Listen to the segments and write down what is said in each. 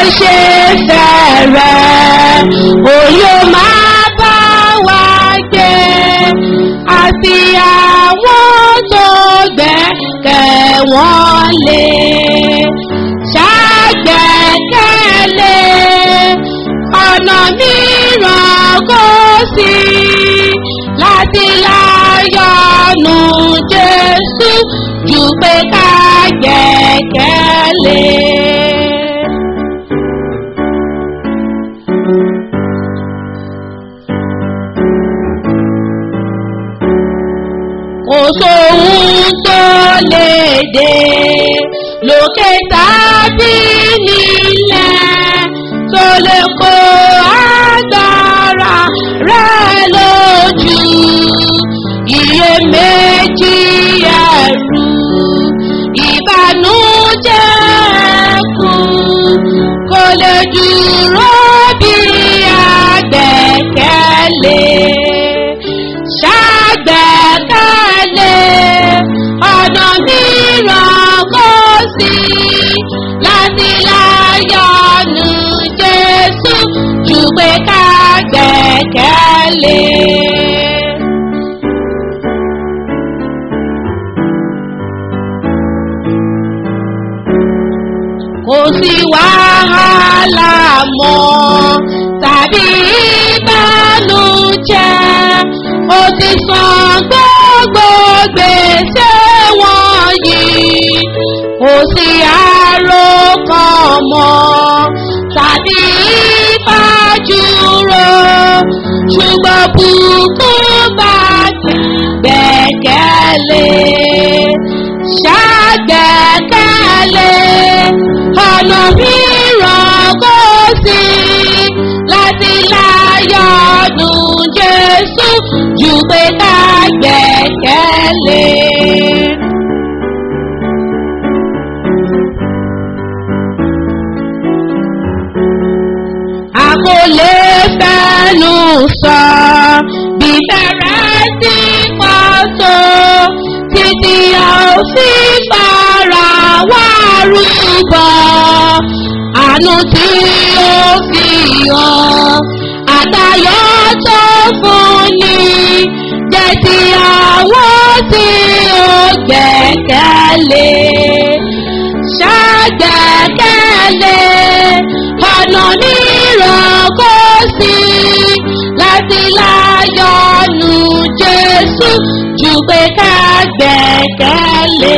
ṣe fẹ̀rẹ̀ òye máa bá wa gbé àti àwọn tó gbẹ́kẹ̀ wọ́n lé ṣàgbẹ́kẹ̀lé ọ̀nà mìíràn kò sí láti láyọ̀nù Jésù jù pé ká gbẹ́kẹ̀lé. kò sóhun tó lè dé lókè tàbí nílẹ̀ tó lè kó agbára rẹ̀ lójú iyèméjì ẹ̀rù ìbànújẹ́ kù kò lè dúró bí agbẹ́kẹ̀lé ṣàgbẹ́kẹ̀lé ọ̀nà mìíràn kò sí láti láyọ̀nù Jésù jù pé ká gbẹ́kẹ̀lé. kò sí wàhálà mọ́ tàbí ìbànújẹ́ ó ti san gbogbo gbèsè wọ̀nyí kò sí àròkàn mọ́ tàbí ìfàjúrò ṣùgbọ́n bùkún bá gbẹ̀kẹ̀lé ṣàgbẹ̀kẹ̀lé ọ̀nà mìíràn kò sí láti láyọ̀nù Jésù jù pé ká gbẹ̀kẹ̀lé. a kò lè fẹ́nu sọ bí bẹ̀rẹ̀ sí pàtó títí a ò fi fara wá rúbọ àánú tí ó fi hàn àtayọ̀ tó fún ni jẹ́ ti àwọn tí ó gbẹ̀kẹ̀lé ṣàgbẹ̀kẹ̀lé ọ̀nà mìíràn kò sí láti láyọ̀nù Jésù jù pé ká gbẹ̀kẹ̀lé.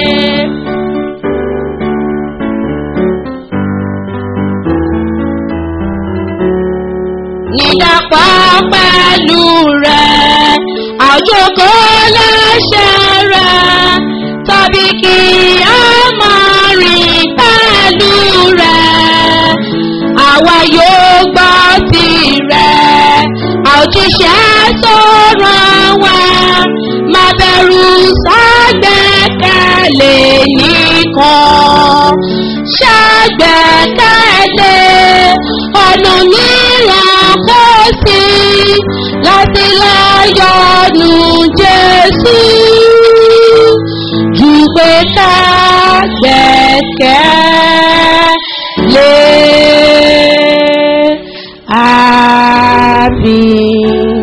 nídàpọ̀ pẹ̀lú rẹ̀ àjòkó lẹ́sẹ̀ rẹ̀ tàbí kí a máa rìn pẹ̀lú rẹ̀ àwa yóò gbọ́ tirẹ̀ àjíṣẹ́ tó ràn wá má bẹ̀rù ṣàgbẹ́kẹ̀lé nìkan ṣàgbẹ́kẹ̀lé ọ̀nà mìíràn kò sí láti láyọ̀nù Jésù jù pé ká gbẹ́kẹ̀lé àmín.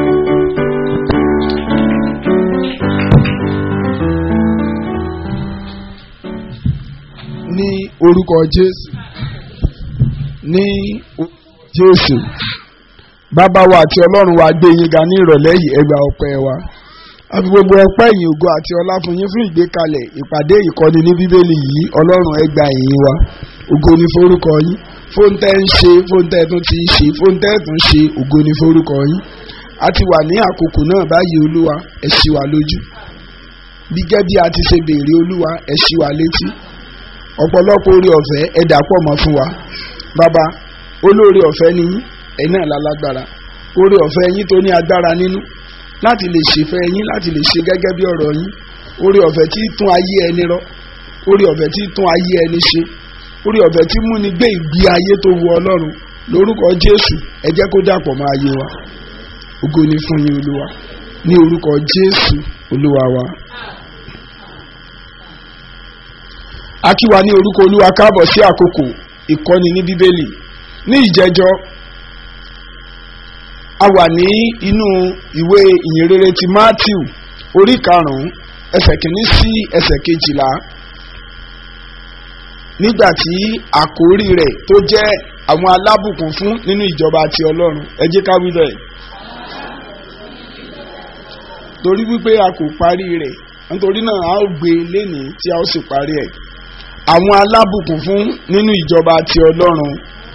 ní orúkọ jésù ní orúkọ jésù bàbá wa àti ọlọ́run wa gbé yín ga ní ìrọ̀lẹ́ yìí ẹ gba ọpẹ́ wa a fi gbogbo ọpẹ́ ìyìn ògo àti ọlá fún yín fún ìgbékalẹ̀ ìpàdé ìkọ́ni ní bíbélì yìí ọlọ́run ẹ gba ìyìn wa ògo ni forúkọ yín fóńtẹ́ ń ṣe fóńtẹ́ tún ti ṣe fóńtẹ́ tún ṣe ògo ni forúkọ yín a ti wà ní àkókò náà báyìí olúwa ẹ ṣí wa lójú bí gẹ́gẹ́ bí a ti ṣe béèrè olúwa ẹ ṣí wa létí ọ̀pọ̀lọpọ̀ orí ọ̀fẹ́ ẹ dàpọ̀ mọ́ fún wa bàbá olóore ọ̀fẹ́ ni yín ẹ̀yin náà lálágbára orí ọ̀fẹ́ yín tó ní agbára nínú láti lè ṣèfẹ́ yín láti lè ṣe gẹ́gẹ́ bí ọ̀rọ̀ yín orí ọ̀fẹ́ tí tún ayé ẹni rọ orí ọ̀fẹ́ tí tún ayé ẹni ṣe orí ọ̀fẹ́ tí múni gbé ìgbé ayé tó wu ọlọ́run lórúkọ jésù ẹ jẹ́ kó dàpọ̀ mọ́ ayé wa ògo ni fún yín olúwa ní orúkọ jésù olúwa wa. a kí wa ní orúkọ olúwa káàbọ̀ sí àkókò ìkọ́ni ní bíbélì ní ìjẹjọ́ a wà ní inú ìwé ìyìnrere ti matthew orí karùn-ún ẹsẹ̀ kìíní sí ẹsẹ̀ kejìlá nígbà tí àkórí rẹ̀ tó jẹ́ àwọn alábùkún fún nínú ìjọba ti ọlọ́run ẹ jẹ́ ká wí bẹ́ẹ̀ torí wípé a kò parí rẹ̀ nítorí náà a ó gbé e lénìí tí a ó sì parí ẹ̀ àwọn alábùkún fún nínú ìjọba ti ọlọ́run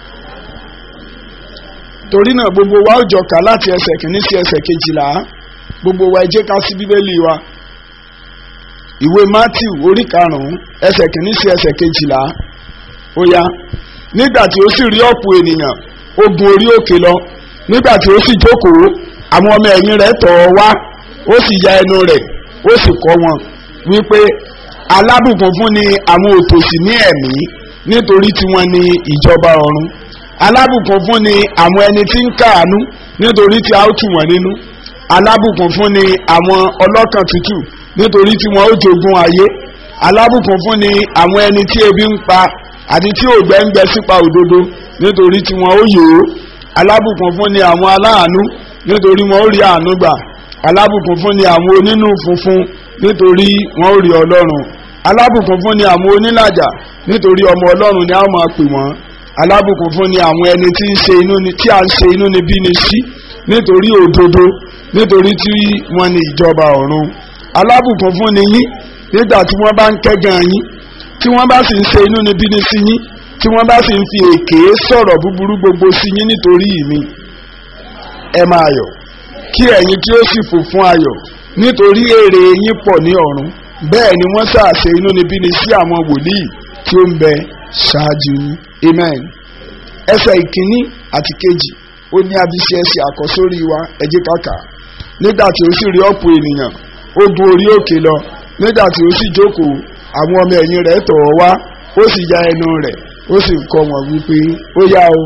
torí náà gbogbo wa ó jọ kà láti ẹsẹ̀ kìíní sí ẹsẹ̀ kejìlá gbogbo wa ẹ jẹ́ ká sí bíbélì wa ìwé matthew orí karùn-ún ẹsẹ̀ kìíní sí ẹsẹ̀ kejìlá ó yá nígbà tí ó sì rí ọ̀pọ̀ ènìyàn ó gun orí òkè lọ nígbà tí ó sì jókòó àwọn ọmọ ẹ̀yìn rẹ̀ tọ̀ ọ́ wá ó sì ya ẹnu rẹ̀ ó sì kọ́ wọn wípé alábùkún fún ni àwọn òtòṣì ní ẹ̀mí nítorí tiwọn ni ìjọba ọ̀run alábùkún fún ni àwọn ẹni tí ń káàánú nítorí tí a ó tù wọ́n nínú alábùkún fún ni àwọn ọlọ́kàn tútù nítorí tí wọ́n ó jogún ayé alábùkún fún ni àwọn ẹni tí ebi ń pa àti tí ògbẹ́ ń gbẹ sípa òdodo nítorí tí wọ́n ó yòó alábùkún fún ni àwọn aláàánú nítorí wọ́n ó rí àánú gbà alábùkún fún ni àwọn onínú funfun nítorí wọ́n ó rí ọlọ́run alábùkún fún ni àwọn onílàjà nítorí ọmọ ọlọ́run ni a ó máa pè wọ́n alábùkún fún ni àwọn ẹni tí ń ṣe inú ni tí a ń ṣe inú ni bí ni sí nítorí òdodo nítorí tí wọ́n ní ìjọba ọ̀run alábùkún fún ni yín nígbà tí wọ́n bá ń kẹ́gàn yín tí wọ́n bá sì ń ṣe inú ni bí ni sí yín tí wọ́n bá sì ń fi èké sọ̀rọ̀ búburú gbogbo sí yín nítorí mi ẹ máa yọ̀ kí ẹ̀yin tí ó sì fò fún ayọ̀ nítorí èrè yín pọ̀ ní ọ̀run bẹ́ẹ̀ ni wọ́n ṣàṣe inú ni bí ni sí àwọn wòlíì tí ó ń bẹ ṣáájú yín amen ẹsẹ̀ ìkíní àti kejì ó ní abiṣẹ́ ẹsẹ̀ àkọ́sórí wa ẹ jẹ́ ká kà nígbà tí ó sì rí ọ̀pọ̀ ènìyàn ó gun orí òkè lọ nígbà tí ó sì jókòó àwọn ọmọ ẹ̀yìn rẹ̀ tọ̀ ọ́ wá ó sì ya ẹnu rẹ̀ ó sì kọ́ wọn wípé ó yá o.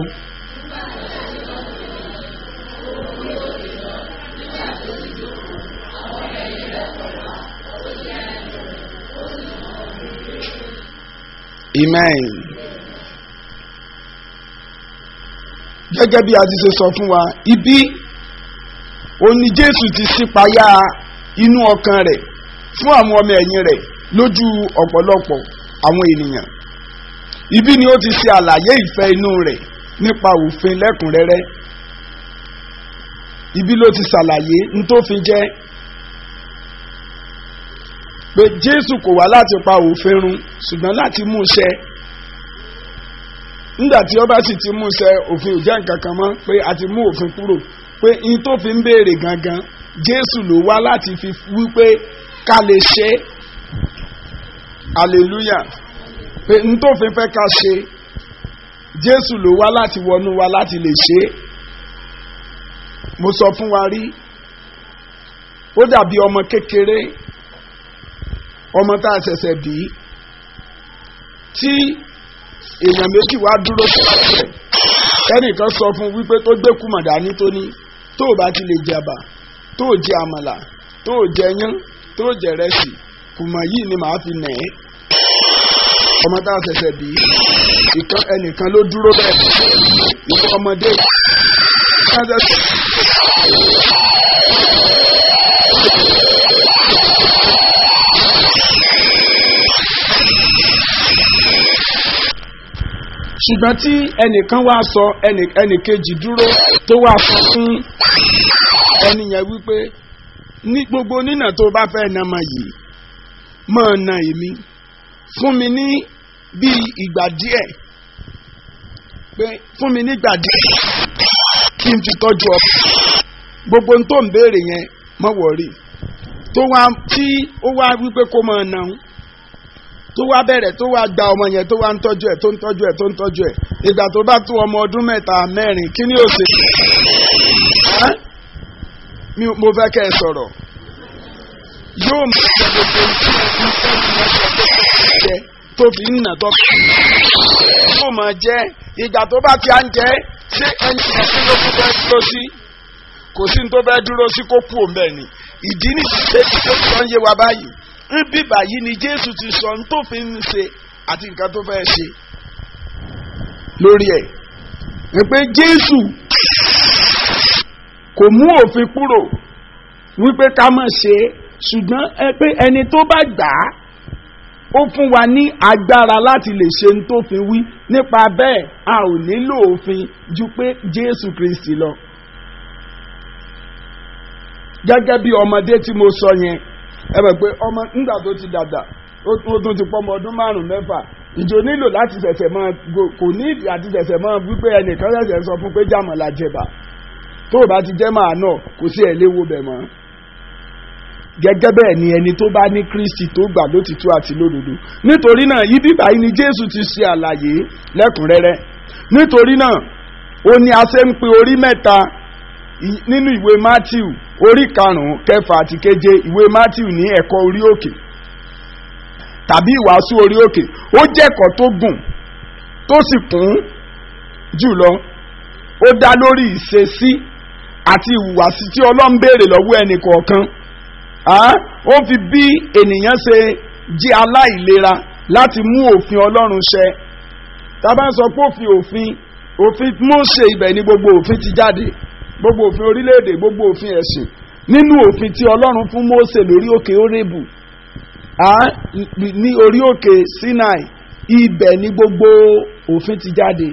amen. gẹ́gẹ́ bí a ti ṣe sọ fún wa ibi òní jésù ti ṣípayá inú ọkàn rẹ̀ fún àwọn ọmọ ẹ̀yìn rẹ̀ lójú ọ̀pọ̀lọpọ̀ àwọn ènìyàn ibi ni ó ti ṣe àlàyé ìfẹ́ inú rẹ̀ nípa òfin lẹ́kùnrẹ́rẹ́ ibi ló ti ṣàlàyé nítòfin jẹ́ pé jésù kò wá láti pa òfin run ṣùgbọ́n láti mú ṣẹ nígbà tí ọba sì ti mú ṣẹ òfin ò jẹ́ nǹkan kan mọ́ pé a ti mú òfin kúrò pé n tó fi ń béèrè gangan jésù ló wá láti fi wípé ká lè ṣe hallelujah pé n tó fi fẹ́ ká ṣe jésù ló wá láti wọnú wa láti lè ṣe mo sọ fún wa rí ó dàbí ọmọ kékeré ọmọ tá a ṣẹ̀ṣẹ̀ bí tí èèyàn méjì wá dúró síwájú rẹ̀ ẹnìkan sọ fún wípé tó gbé kùmọ̀ dání tó ní tó o bá ti lè jẹba tó o jẹ àmàlà tó o jẹ yán tó o jẹ rẹsì kùmọ̀ yìí ni màá fi nà ẹ́ ọmọ tá a ṣẹ̀ṣẹ̀ bí ìkan ẹnìkan ló dúró bẹ́ẹ̀ ìfọ ọmọdé ṣùgbọ́n tí ẹnìkan wá sọ ẹnìkejì dúró tó wá sọ fún ẹni yẹn wípé ní gbogbo nínà tó bá fẹ́ na ma yìí máa na èmi fún mi ní bíi ìgbà díẹ̀ pé fún mi nígbà díẹ̀ kí n fi tọ́jú ọ gbogbo n tó ń béèrè yẹn mọ̀ wọ̀rí tó wá tí ó wá wípé kó máa na òun tó wá bẹ̀rẹ̀ tó wá gba ọmọ yẹn tó wá ń tọ́jú ẹ̀ tó ń tọ́jú ẹ̀ tó ń tọ́jú ẹ̀ ìgbà tó bá tó ọmọ ọdún mẹ́ta mẹ́rin kí ni ó ṣe. mo fẹ́ kẹ́ ẹ sọ̀rọ̀ yóò mú gbogbo tí jẹ tó fi ń nà tọ́ yóò máa jẹ́ ìgbà tó bá ti à ń jẹ́ ṣé ẹni tí ló kú fẹ́ dúró sí kò sí ní tó fẹ́ dúró sí kó kú òun bẹ́ẹ̀ ni ìdí nìyí pé tó fi ń yé wa báyìí níbí báyìí ni jésù ti sọ ní tó fi ń ṣe àti nǹkan tó fẹ́ ṣe lórí ẹ̀ ẹ pé jésù kò mú òfin kúrò wípé ká mọ̀ ṣe é ṣùgbọ́n ẹ pé ẹni tó bá gbà á ó fún wa ní agbára láti lè ṣe ní tó fi wí nípa bẹ́ẹ̀ a ò nílò òfin ju pé jésù kristi lọ. gẹ́gẹ́ bí ọmọdé tí mo sọ yẹn ẹ bẹ̀ pé ọmọ nígbà tó ti dàgbà ó tún ti pọ́ ọmọ ọdún márùn-ún mẹ́fà ìjọ nílò láti ṣẹ̀ṣẹ̀ máa kò ní ìdí àti ṣẹ̀ṣẹ̀ máa wípé ẹnìkan ṣẹ̀ṣẹ̀ sọ fún pé jàmọ̀lá jẹba tó o bá ti jẹ́ màá náà kò sí ẹ̀ léwo bẹ̀ mọ́ gẹ́gẹ́ bẹ́ẹ̀ ni ẹni tó bá ní kristi tó gbà lótìtú àti lódodo nítorí náà ibi báyìí ni jésù ti ṣe àlàyé lẹ́kùnrẹ́rẹ́ nítorí náà ó ní a ṣe ń pe orí mẹ́ta nínú ìwé matthew orí karùn-ún kẹfà àti keje ìwé matthew ní ẹ̀kọ́ orí òkè tàbí ìwàásù orí òkè ó jẹ́ ẹ̀kọ́ tó gùn tó sì kún jùlọ ó dá lórí ìṣesí àti ìhùwàsí tí ọlọ́run béèrè lọ́wọ́ ẹnì kọ̀ọ̀kan ó fi bí ènìyàn ṣe jí aláìlera láti mú òfin ọlọ́run ṣẹ tábà ń sọ pé òfin òfin òfin Mósè ibẹ̀ ni gbogbo òfin ti jáde gbogbo òfin orílẹ̀-èdè gbogbo òfin ẹ̀sìn nínú òfin tí ọlọ́run fún Mósè lórí òkè Hórébù ní orí òkè Sinai ibẹ̀ ni gbogbo òfin ti jáde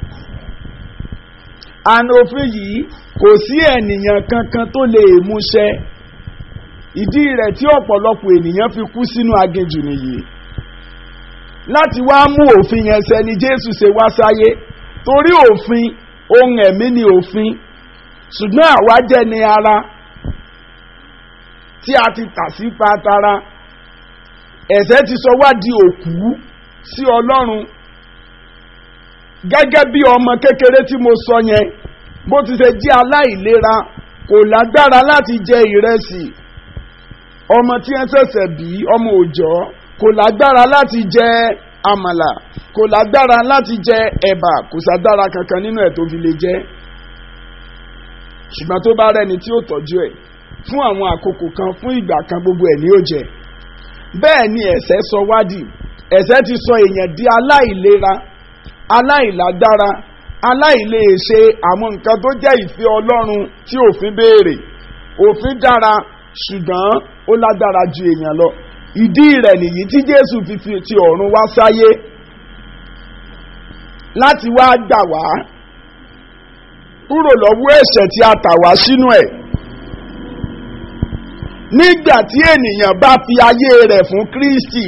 àna òfin yìí kò sí ènìyàn kankan tó lè mú ṣẹ ìdí rẹ̀ tí ọ̀pọ̀lọpọ̀ ènìyàn fi kú sínú aginjù nìyí láti wá mú òfin yẹn ṣẹ ni Jésù ṣe wá sáyé torí òfin ohun ẹ̀mí ni òfin ṣùgbọ́n àwa jẹ́ ni ara tí a ti tà sí patara ẹ̀ṣẹ̀ ti sọ wá di òkú sí Ọlọ́run gẹ́gẹ́ bí ọmọ kékeré tí mo sọ yẹn bó ti ṣe jẹ́ aláìlera kò lágbára láti jẹ ìrẹsì ọmọ tí ẹ ṣẹ̀ṣẹ̀ bí ọmọ òòjọ́ kò lágbára láti jẹ àmàlà kò lágbára láti jẹ ẹ̀bà kò ságbára kankan nínú ẹ̀ tó fi lè jẹ ṣùgbọ́n tó bá rẹni tí ó tọ́jú ẹ̀ fún àwọn àkókò kan fún ìgbà kan gbogbo ẹ̀ ní ó jẹ bẹ́ẹ̀ ni ẹ̀ṣẹ̀ sọ wádìí ẹ̀ṣẹ̀ ti sọ èèyàn di aláìlera aláìlágbára aláìléèṣe àwọn nǹkan tó jẹ́ ìfẹ́ Ọlọ́run tí òfin béèrè òfin dára ṣùgbọ́n ó lágbára ju èèyàn lọ ìdí rẹ̀ nìyí tí Jésù fi fi ti ọ̀run wá sáyé láti wá gbà wá kúrò lọ́wọ́ ẹ̀ṣẹ̀ tí a tà wá sínú ẹ̀ nígbà tí ènìyàn bá fi ayé rẹ̀ fún Kristi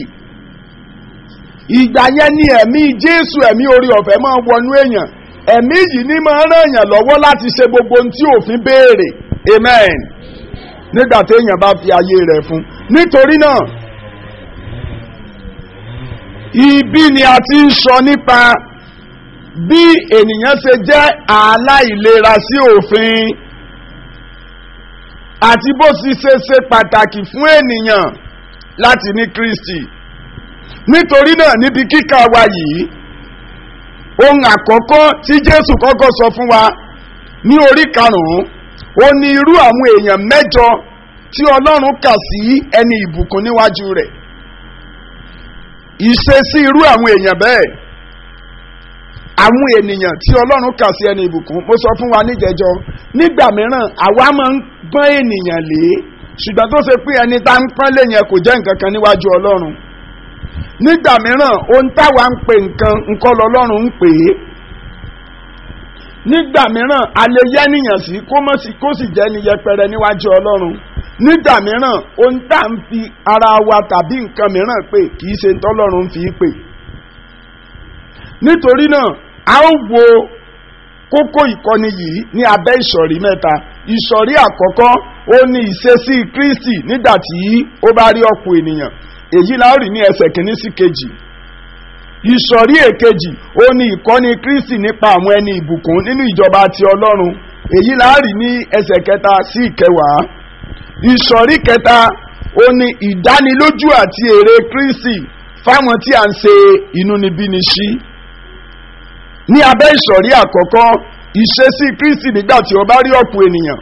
ìgbà yẹn ni ẹ̀mí Jésù ẹ̀mí orí ọ̀fẹ́ máa wọnú èèyàn ẹ̀mí yìí ní máa ràn èèyàn lọ́wọ́ láti ṣe gbogbo ohun tí òfin béèrè amen nígbà tí èèyàn bá fi ayé rẹ̀ fún nítorí náà ibi ni a ti ń sọ nípa bí ènìyàn ṣe jẹ́ aláìlera sí òfin àti bó sì ṣe ṣe pàtàkì fún ènìyàn láti ní Kristi nítorí náà níbi kíkà wa yìí ohun àkọ́kọ́ tí Jésù kọ́kọ́ sọ fún wa ní orí karùn-ún ó ní irú àwọn èèyàn mẹ́jọ tí Ọlọ́run kà sí ẹni ìbùkún níwájú rẹ̀ ìṣesí irú àwọn èèyàn bẹ́ẹ̀ àwọn ènìyàn tí Ọlọ́run kà sí ẹni ìbùkún mo sọ fún wa níjẹjọ nígbà mìíràn àwa máa ń pọ́n ènìyàn lé ṣùgbọ́n tó ṣe pé ẹni tá ń pọ́n lé yẹn kò jẹ́ nǹkan kan níwájú Ọlọ́run nígbà mìíràn ohun táwa ń pè nǹkan nǹkan lọ́lọ́run ń pè é nígbà mìíràn alẹ́ yẹ́nìyàn sí kó mọ̀ sí kó sì jẹ́ ni yẹpẹrẹ níwájú Ọlọ́run nígbà mìíràn ohun tá à ń fi ara wa tàbí nǹkan mìíràn pè kì í ṣe tọ́lọ́run fi pè nítorí náà a ó wo kókó ìkọ́ni yìí ní abẹ́ ìsọ̀rí mẹ́ta ìsọ̀rí àkọ́kọ́ ó ní ìṣesí Kristi nígbà tí ó bá rí ọ̀pọ̀ ènìyàn èyí la ó rí ní ẹsẹ̀ kìíní sí kejì ìsọ̀rí èkejì ó ní ìkọ́ni Kristi nípa àwọn ẹni ìbùkún nínú ìjọba ti Ọlọ́run èyí la ó rí ní ẹsẹ̀ kẹta sí ìkẹwàá ìsọ̀rí kẹta ó ní ìdánilójú àti èrè Kristi fáwọn tí a ń ṣe inúnibíni sí ní abẹ́ ìsọ̀rí àkọ́kọ́ ìṣesí Kristi nígbà tí ó bá rí ọ̀pọ̀ ènìyàn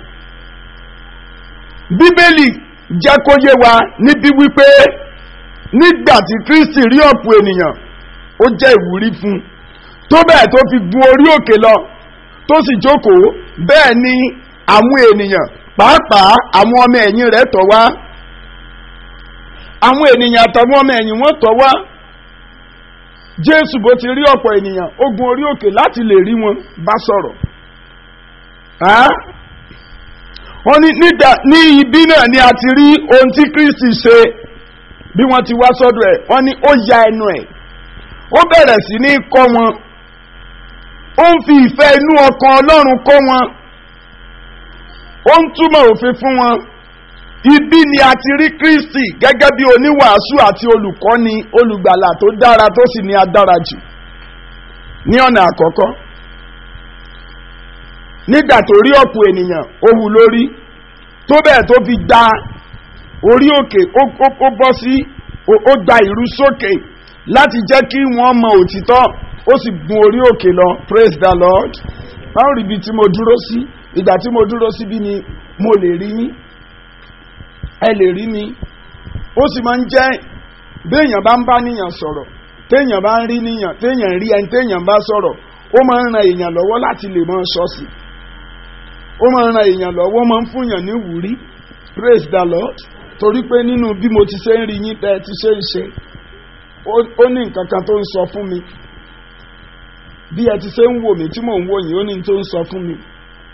Bíbélì jẹ́ kó yé wa níbí wípé nígbà tí Kristi rí ọ̀pọ̀ ènìyàn ó jẹ́ ìwúrí fún tó bẹ́ẹ̀ tó fi gun orí òkè lọ tó sì jókòó bẹ́ẹ̀ ni àwọn ènìyàn pàápàá àwọn ọmọ ẹ̀yìn rẹ̀ tọ̀ wá àwọn ènìyàn àtàwọn ọmọ ẹ̀yìn wọn tọ̀ wá jésù bó ti rí ọ̀pọ̀ ènìyàn ó gun orí òkè láti lè rí wọn bá sọ̀rọ̀ wọ́n ní nígbà ní ibi náà ni a ti rí ohun tí kristi ṣe bí wọ́n ti wá sọ́dọ̀ ẹ̀ wọ́n ní ó ya ẹnu ẹ̀ ó bẹ̀rẹ̀ sí ní kọ́ wọn ó ń fi ìfẹ́ inú ọkàn ọlọ́run kọ́ wọn ó ń túmọ̀ òfin fún wọn ibi ni a ti rí kristi gẹ́gẹ́ bí oníwàásù àti olùkọ́ni olùgbàlà tó dára tó sì ní adára jù ní ọ̀nà àkọ́kọ́ nígbà tó rí ọ̀pọ̀ ènìyàn ó wù lórí tó bẹ́ẹ̀ tó fi gba orí òkè ó bọ́ sí ó gba ìrú sókè láti jẹ́ kí wọ́n mọ òtítọ́ ó sì gun orí òkè lọ praise the lord báwo rí ibi tí mo dúró sí ìgbà tí mo dúró síbí ni mo lè rí yín ẹ lè rí mi ó sì máa ń jẹ́ béèyàn bá ń bá níyàn sọ̀rọ̀ téèyàn bá ń rí níyàn téèyàn rí ẹni téèyàn bá sọ̀rọ̀ ó máa ń ran èèyàn lọ́wọ́ láti lè máa ṣọ́ọ̀ṣì ó máa ń ran èèyàn lọ́wọ́ máa ń fúnyàn ní wúrí praise the lord torí pé nínú bí mo ti ṣe ń rí yín tẹ́ ẹ ti ṣe ń ṣe ó ní nǹkan kan tó ń sọ fún mi bí ẹ ti ṣe ń wò mí tí mò ń wò yín ó ní tó ń sọ fún mi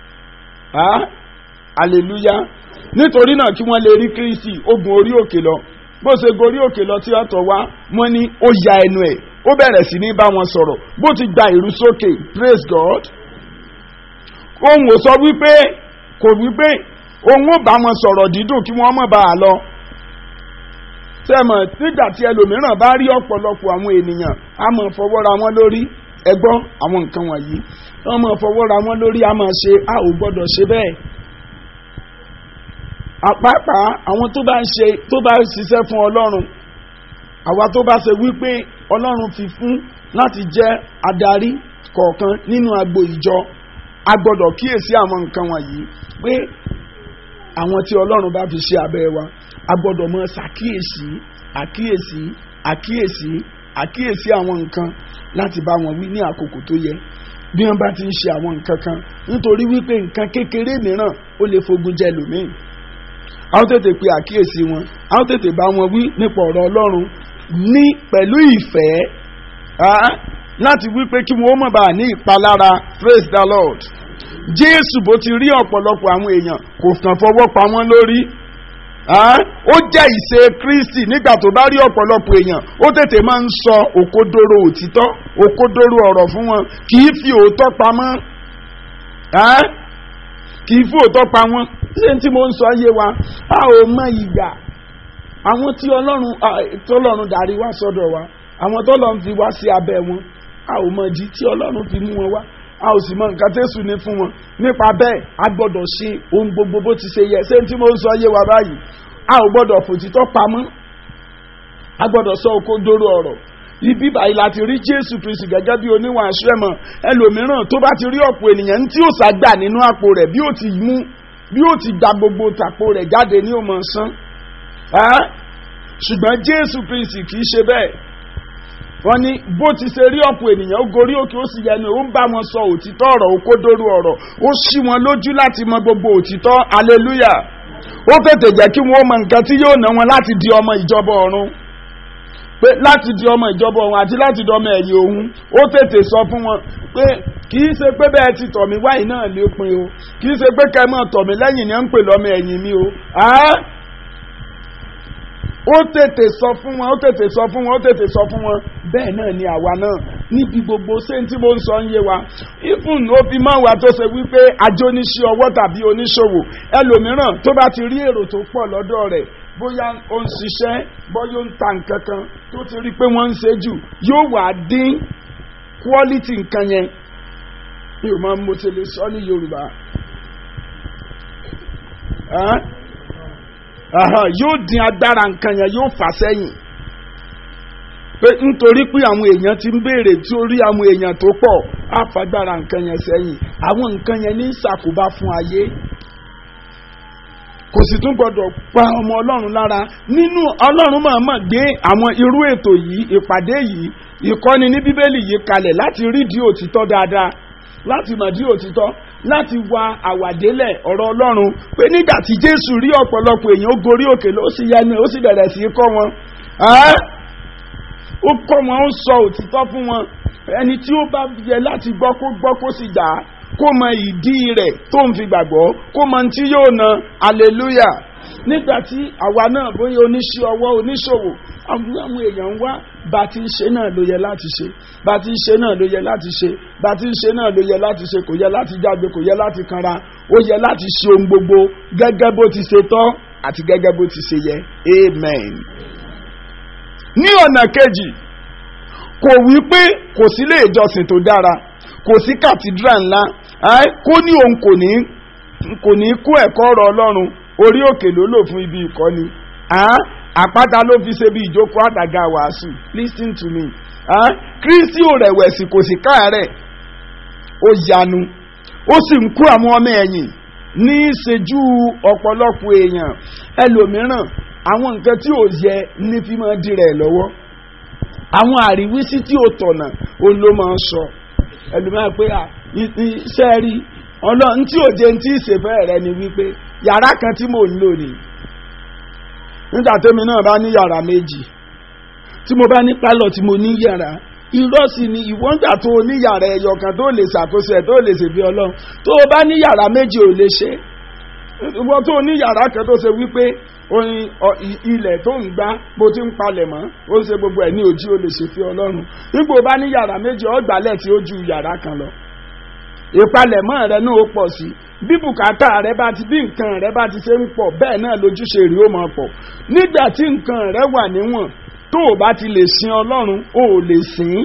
hallelujah nítorí náà kí wọ́n lè rí kírísì ogun orí òkè lọ bó ṣe gorí òkè lọ tí ọ̀tọ̀ wá wọ́n ní ó ya ẹnu ẹ̀ ó bẹ̀rẹ̀ sí ní bá wọn sọ̀rọ̀ bó ti gba ìrú sókè praise god òun ò sọ wípé kò wípé òun ò bá wọn sọ̀rọ̀ dídùn kí wọ́n mọ̀ bá a lọ sẹ́mọ̀ nígbà tí ẹlòmíràn bá rí ọ̀pọ̀lọpọ̀ àwọn ènìyàn á mọ̀ fọwọ́ra wọn lórí ẹgbọ́n àwọn nǹkan wọ̀nyí wọ́n mọ̀ fọwọ́ra wọn lórí á mọ̀ ṣe a ò gbọ́dọ̀ ṣe bẹ́ẹ̀ àpápá àwọn tó bá ń ṣe tó bá ń ṣiṣẹ́ fún ọlọ́run àwa tó bá ṣe wípé ọlọ́run fi fún láti jẹ́ adarí kọ̀ọ̀kan nínú agbo ìjọ a gbọ́dọ̀ kíyèsí àwọn nǹkan wọ̀nyí pé àwọn tí ọlọ́run bá fi ṣe abẹ́ wa a gbọ́dọ̀ mọ ṣàkíyèsí àkíyèsí àkíyèsí àkíyèsí àwọn nǹkan láti bá wọn wí ní àkókò tó yẹ bí wọn bá ti ń ṣe àwọn nǹkan kan nítorí wípé nǹkan kékeré mìíràn ó lè fogun jẹ lòmíì a ó tètè pe àkíyèsí wọn a ó tètè bá wọn wí nípa ọ̀rọ̀ ọlọ́run ní pẹ̀lú ìfẹ́ láti wí pé kí wọn ó mọ̀ bá ní ìpalára praise the lord jésù bó ti rí ọ̀pọ̀lọpọ̀ àwọn èèyàn kò kàn fọwọ́ pa wọ́n lórí ó jẹ́ ìṣe kristi nígbà tó bá rí ọ̀pọ̀lọpọ̀ èèyàn ó tètè máa ń sọ òkodoro òtítọ́ òkodoro ọ̀rọ̀ fún wọn kì í fi òótọ́ pamọ́ kì í fi òótọ́ pa wọ́n ṣé tí mo ń sọ yé wa a ò mọ ìgbà àwọn tí ọlọ́run tọ́lọ́run darí wá sọ́dọ̀ wa àwọn tọ́lọ́run fi wá sí abẹ́ wọn a ò mọ ìdí tí ọlọ́run fi mú wọn wá a ò sì mọ nǹkan tẹ́sù ní fún wọn nípa bẹ́ẹ̀ a gbọ́dọ̀ ṣe ohun gbogbo bó ti ṣe yẹ ṣé tí mo ń sọ yé wa báyìí a ò gbọ́dọ̀ fòtítọ́ pamọ́ a gbọ́dọ̀ sọ òkodoro ọ̀rọ̀ ibi báyìí láti rí jésù kristi gẹ́gẹ́ bí oníwà aṣẹ́mọ̀ ẹlòmíràn tó bá ti rí ọ̀pọ̀ ènìyàn tí ó sàgbà nínú àpò rẹ̀ bí ó ti mú bí ó ti gba gbogbo tàpó rẹ̀ jáde ní òmò sán ṣùgbọ́n jésù kristi kì í ṣe bẹ́ẹ̀ wọ́n ní bó ti ṣe rí ọ̀pọ̀ ènìyàn ó gorí òkè ó sì yẹnu ó ń bá wọn sọ òtítọ́ ọ̀rọ̀ òkodoro ọ̀rọ̀ ó ṣí wọn lójú láti mọ gbogbo òtítọ́ aleluya ó tètè jẹ́ kí wọ́n mọ nǹkan tí yóò ná wọn láti di ọmọ ìjọba ọ̀run pé láti di ọmọ ìjọba ọ̀run àti láti di ọmọ ẹ̀yìn òun ó tètè sọ fún wọn pé kì í ṣe pé bẹ́ẹ̀ ti tọ̀ mí wáyé náà lé pin o kì í ṣe pé kẹ́ ẹ mọ̀ tọ̀ mí lẹ́yìn ni ẹ ń pè lọ́mọ ẹ̀yìn mi o ó tètè sọ fún wọn ó tètè sọ fún wọn ó tètè sọ fún wọn bẹ́ẹ̀ náà ni àwa náà níbi gbogbo ṣé tí mo ń sọ ń yé wa ifun ó fi máa wà tó ṣe wípé ajóníṣẹ́ ọwọ́ tàbí oníṣòwò ẹlòmíràn tó bá ti rí èrò tó pọ̀ lọ́dọ̀ rẹ̀ bóyá ó ń ṣiṣẹ́ bóyá ó ń ta nǹkan kan tó ti rí pé wọ́n ń ṣe jù yóò wà dín quality nǹkan yẹn mi ò máa mo ti lè sọ ní yorùbá yóò dín agbára nǹkan yẹn yóò fà sẹ́yìn pé nítorí pé àwọn èèyàn ti ń béèrè tí ó rí àwọn èèyàn tó pọ̀ á fagbára nǹkan yẹn sẹ́yìn àwọn nǹkan yẹn ní ìṣàkóbá fún ayé kò sì tún gbọdọ̀ pa ọmọ ọlọ́run lára nínú ọlọ́run máa mọ̀ gbé àwọn irú ètò yìí ìpàdé yìí ìkọ́ni ní bíbélì yìí kalẹ̀ láti rídìí òtítọ́ dáadáa láti mọ̀dí òtítọ́ láti wa àwàdélẹ̀ ọ̀rọ̀ ọlọ́run pé nígbà tí jésù rí ọ̀pọ̀lọpọ̀ èèyàn ó gorí òkè ló sì yẹnu ó sì bẹ̀rẹ̀ sí í kọ́ wọn ó kọ́ wọn ó sọ òtítọ́ fún wọn ẹni tí ó bá yẹ láti gbọ́ kó gbọ́ kó sì gbà á kó mọ ìdí rẹ̀ tó ń fi gbàgbọ́ kó mọ tí yóò na hallelujah nígbà tí àwa náà bóyá oníṣẹ́ ọwọ́ oníṣòwò àwọn àwọn èèyàn ń wá bá ti ń ṣe náà ló yẹ láti ṣe bá ti ń ṣe náà ló yẹ láti ṣe bá ti ń ṣe náà ló yẹ láti ṣe kò yẹ láti jágbe kò yẹ láti kanra ó yẹ láti ṣe ohun gbogbo gẹ́gẹ́ bó ti ṣe tọ́ àti gẹ́gẹ́ bó ti ṣe yẹ amen. ní ọ̀nà kejì kò wí pé kò sí ilé ìjọsìn tó dára kò sí kàtídrà ńlá kó ní òun kò ní kò ní kó ẹ̀kọ́ ọ̀rọ̀ ọlọ́run orí òkè ló lò fún ibi ìkọ́ni àpáta ló fi ṣe bí ìjókòó àdàgà wàásù listen to me kristi ò rẹ̀wẹ̀sì kò sí káàárẹ̀ ó yanu ó sì ń kó àwọn ọmọ ẹ̀yìn ní ìṣẹ́jú ọ̀pọ̀lọpọ̀ èèyàn ẹlòmíràn àwọn nǹkan tí ò yẹ ní fi máa di rẹ̀ lọ́wọ́ àwọn àríwísí tí ò tọ̀nà òun ló máa ń sọ ẹlòmíràn pé iṣẹ́ rí ọlọ́run tí ò jẹun tí ìṣèfẹ́ rẹ ni wípé yàrá kan tí mò ń lò ní nígbà tẹ́mi náà bá ní yàrá méjì tí mo bá ní pálọ̀ tí mo ní yàrá irọ́ sì ni ìwọ́n gbà tó o ní yàrá ẹyọ kan tó lè ṣàkóso ẹ̀ tó lè ṣèbí ọlọ́run tó o bá ní yàrá méjì ò lè ṣe ìwọ́n tó o ní yàrá kan tó ṣe wípé oyin ilẹ̀ tó ń gbá bó ti ń palẹ̀ mọ́ ó ń ṣe gbogbo ẹ̀ ní ojú o lè ṣe fi ọlọ́run nígbà o bá ní yàrá méjì ọgbàlẹ̀ tí ó ju yàrá kan lọ ìpalẹ̀mọ́ rẹ náà ó pọ̀ sí bí bùkátà rẹ bá ti bí nǹkan rẹ bá ti ṣe ń pọ̀ bẹ́ẹ̀ náà lójúṣe rí ó máa pọ̀ nígbà tí nǹkan rẹ wà níwọ̀n tó o bá ti lè sin ọlọ́run o ò lè sìn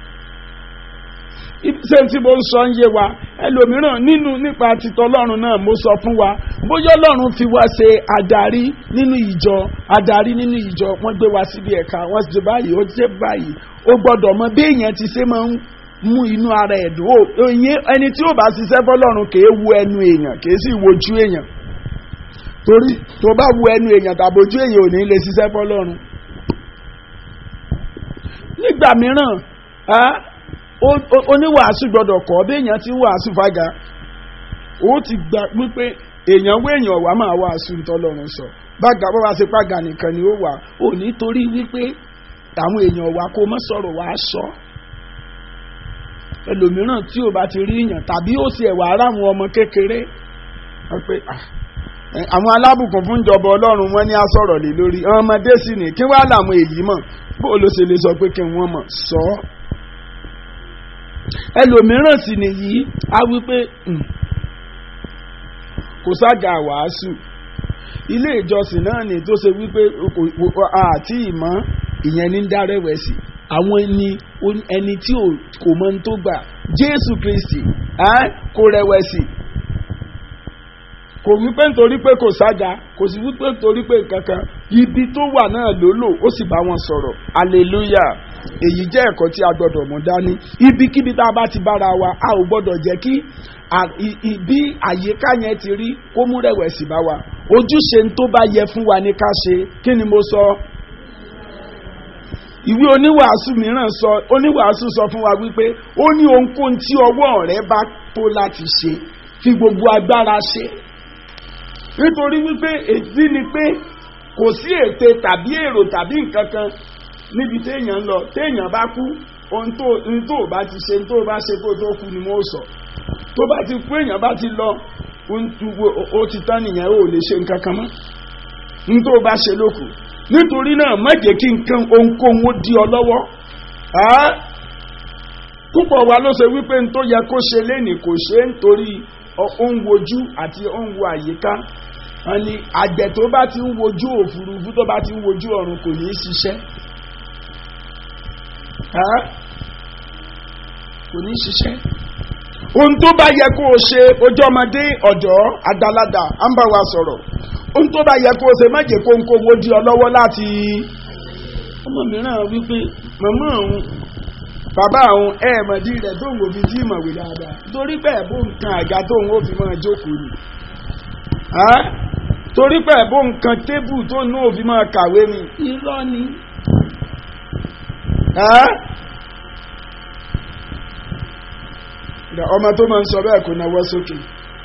ín ṣé tí mo ń sọ ń yé wa ẹlòmíràn nínú nípa títọ́ ọlọ́run náà mo sọ fún wa bóyá ọlọ́run fi wá ṣe adarí nínú ìjọ adarí nínú ìjọ wọ́n gbé wa síbi ẹ̀ka wọ́n ti báyìí ó ti báyìí ó gbọ́dọ̀ mọ bí èèyàn ti ṣe máa ń mú inú ara ẹ̀ dùn ó ẹni tí ó bá ṣiṣẹ́ fọlọ́run kì í wo ẹnu èèyàn kì í sì wojú èèyàn torí tó bá wo ẹnu èèyàn tàbójú èèyàn ò ní lè ṣiṣẹ́ fọlọ́run. nígbà mìíràn oníwàásù gbọ́dọ̀ kọ́ bí èèyàn ti ń wàásù fága ó ti gbà wípé èèyàn wé èèyàn wà máa wàásù ntọ́lọ́run sọ bága bó bá ṣe pàgà nìkan ni ó wà ò ní torí wípé àwọn èèyàn wà kó mọ́ sọ̀rọ̀ wàá sọ. So ẹlòmíràn tí ò bá ti rí yàn tàbí ó sì ẹ̀wà ara àwọn ọmọ kékeré wọ́n pé àwọn alábùkún fún ìjọba ọlọ́run wọn ní á sọ̀rọ̀ lé lórí ọmọdé sì ní kí wàá làwọn èyí mọ̀ bó ló ṣe lè sọ pé kí wọ́n mọ̀ sọ ọ́ ẹlòmíràn sì nìyí á wí pé kò sága wàásù ilé ìjọsìn náà ni tó ṣe wípé àti ìmọ̀ ìyẹn ní dárẹ́wẹ̀sì àwọn ẹni ẹni tí kò mọ tó gbà jésù kristi kò rẹ̀wẹ̀sì kò wípé nítorí pé kò sága kò sì wípé nítorí pé kankan ibi tó wà náà ló lò ó sì bá wọn sọ̀rọ̀ hallelujah èyí jẹ́ ẹ̀kọ́ tí a gbọ́dọ̀ mú dání ibikíbi tá a bá ti bára wa a ò gbọ́dọ̀ jẹ́ kí bí àyíká yẹn ti rí kó mú rẹ̀wẹ̀sì bá wa ojúṣe tó bá yẹ fún wa ní ká ṣe kí ni mo sọ ìwé oníwàásù mìíràn sọ oníwàásù sọ fún wa wípé ó ní ohunkóhun tí ọwọ́ rẹ bá tó láti ṣe fi gbogbo agbára ṣe nítorí wípé èdè ni pé kò sí ète tàbí èrò tàbí nǹkan kan níbi téèyàn ń lọ téèyàn bá kú ohun tó ohun tó bá ti ṣe ohun tó bá ṣe kó tó kú ni mo sọ tó bá ti kú èèyàn bá ti lọ ó ti tán nìyẹn ó lè ṣe nǹkan kan mọ́ ohun tó bá ṣe ló kù nítorí náà má jẹ́ kí nǹkan ohunkóhun ó di ọ lọ́wọ́ púpọ̀ wa ló ṣe wípé n tó yẹ kó ṣe lénìí kò ṣe é nítorí ó ń wojú àti ó ń wo àyíká wọn ni àgbẹ̀ tó bá ti ń wojú òfurufú tó bá ti ń wojú ọ̀run kò ní í ṣiṣẹ́ kò ní í ṣiṣẹ́ ohun tó bá yẹ kó o ṣe ojú ọmọdé ọ̀dọ́ àgbàlagbà à ń bá wa sọ̀rọ̀ ohun tó bá yẹ kó o ṣe má jẹ́ kó ń kówó di ọ lọ́wọ́ láti ọmọ mìíràn wípé màmá òun bàbá òun ẹ̀ẹ̀mọ̀dí rẹ̀ tó ń wò fi tí ìmọ̀wé dáadáa torí bẹ́ẹ̀ bó nǹkan àga tó ń wò fi máa jókòó ni torí bẹ́ẹ̀ bó nǹkan tébù tó ń wò fi máa kàwé ni irọ́ ni ọmọ tó máa ń sọ bẹ́ẹ̀ kò náwó sókè.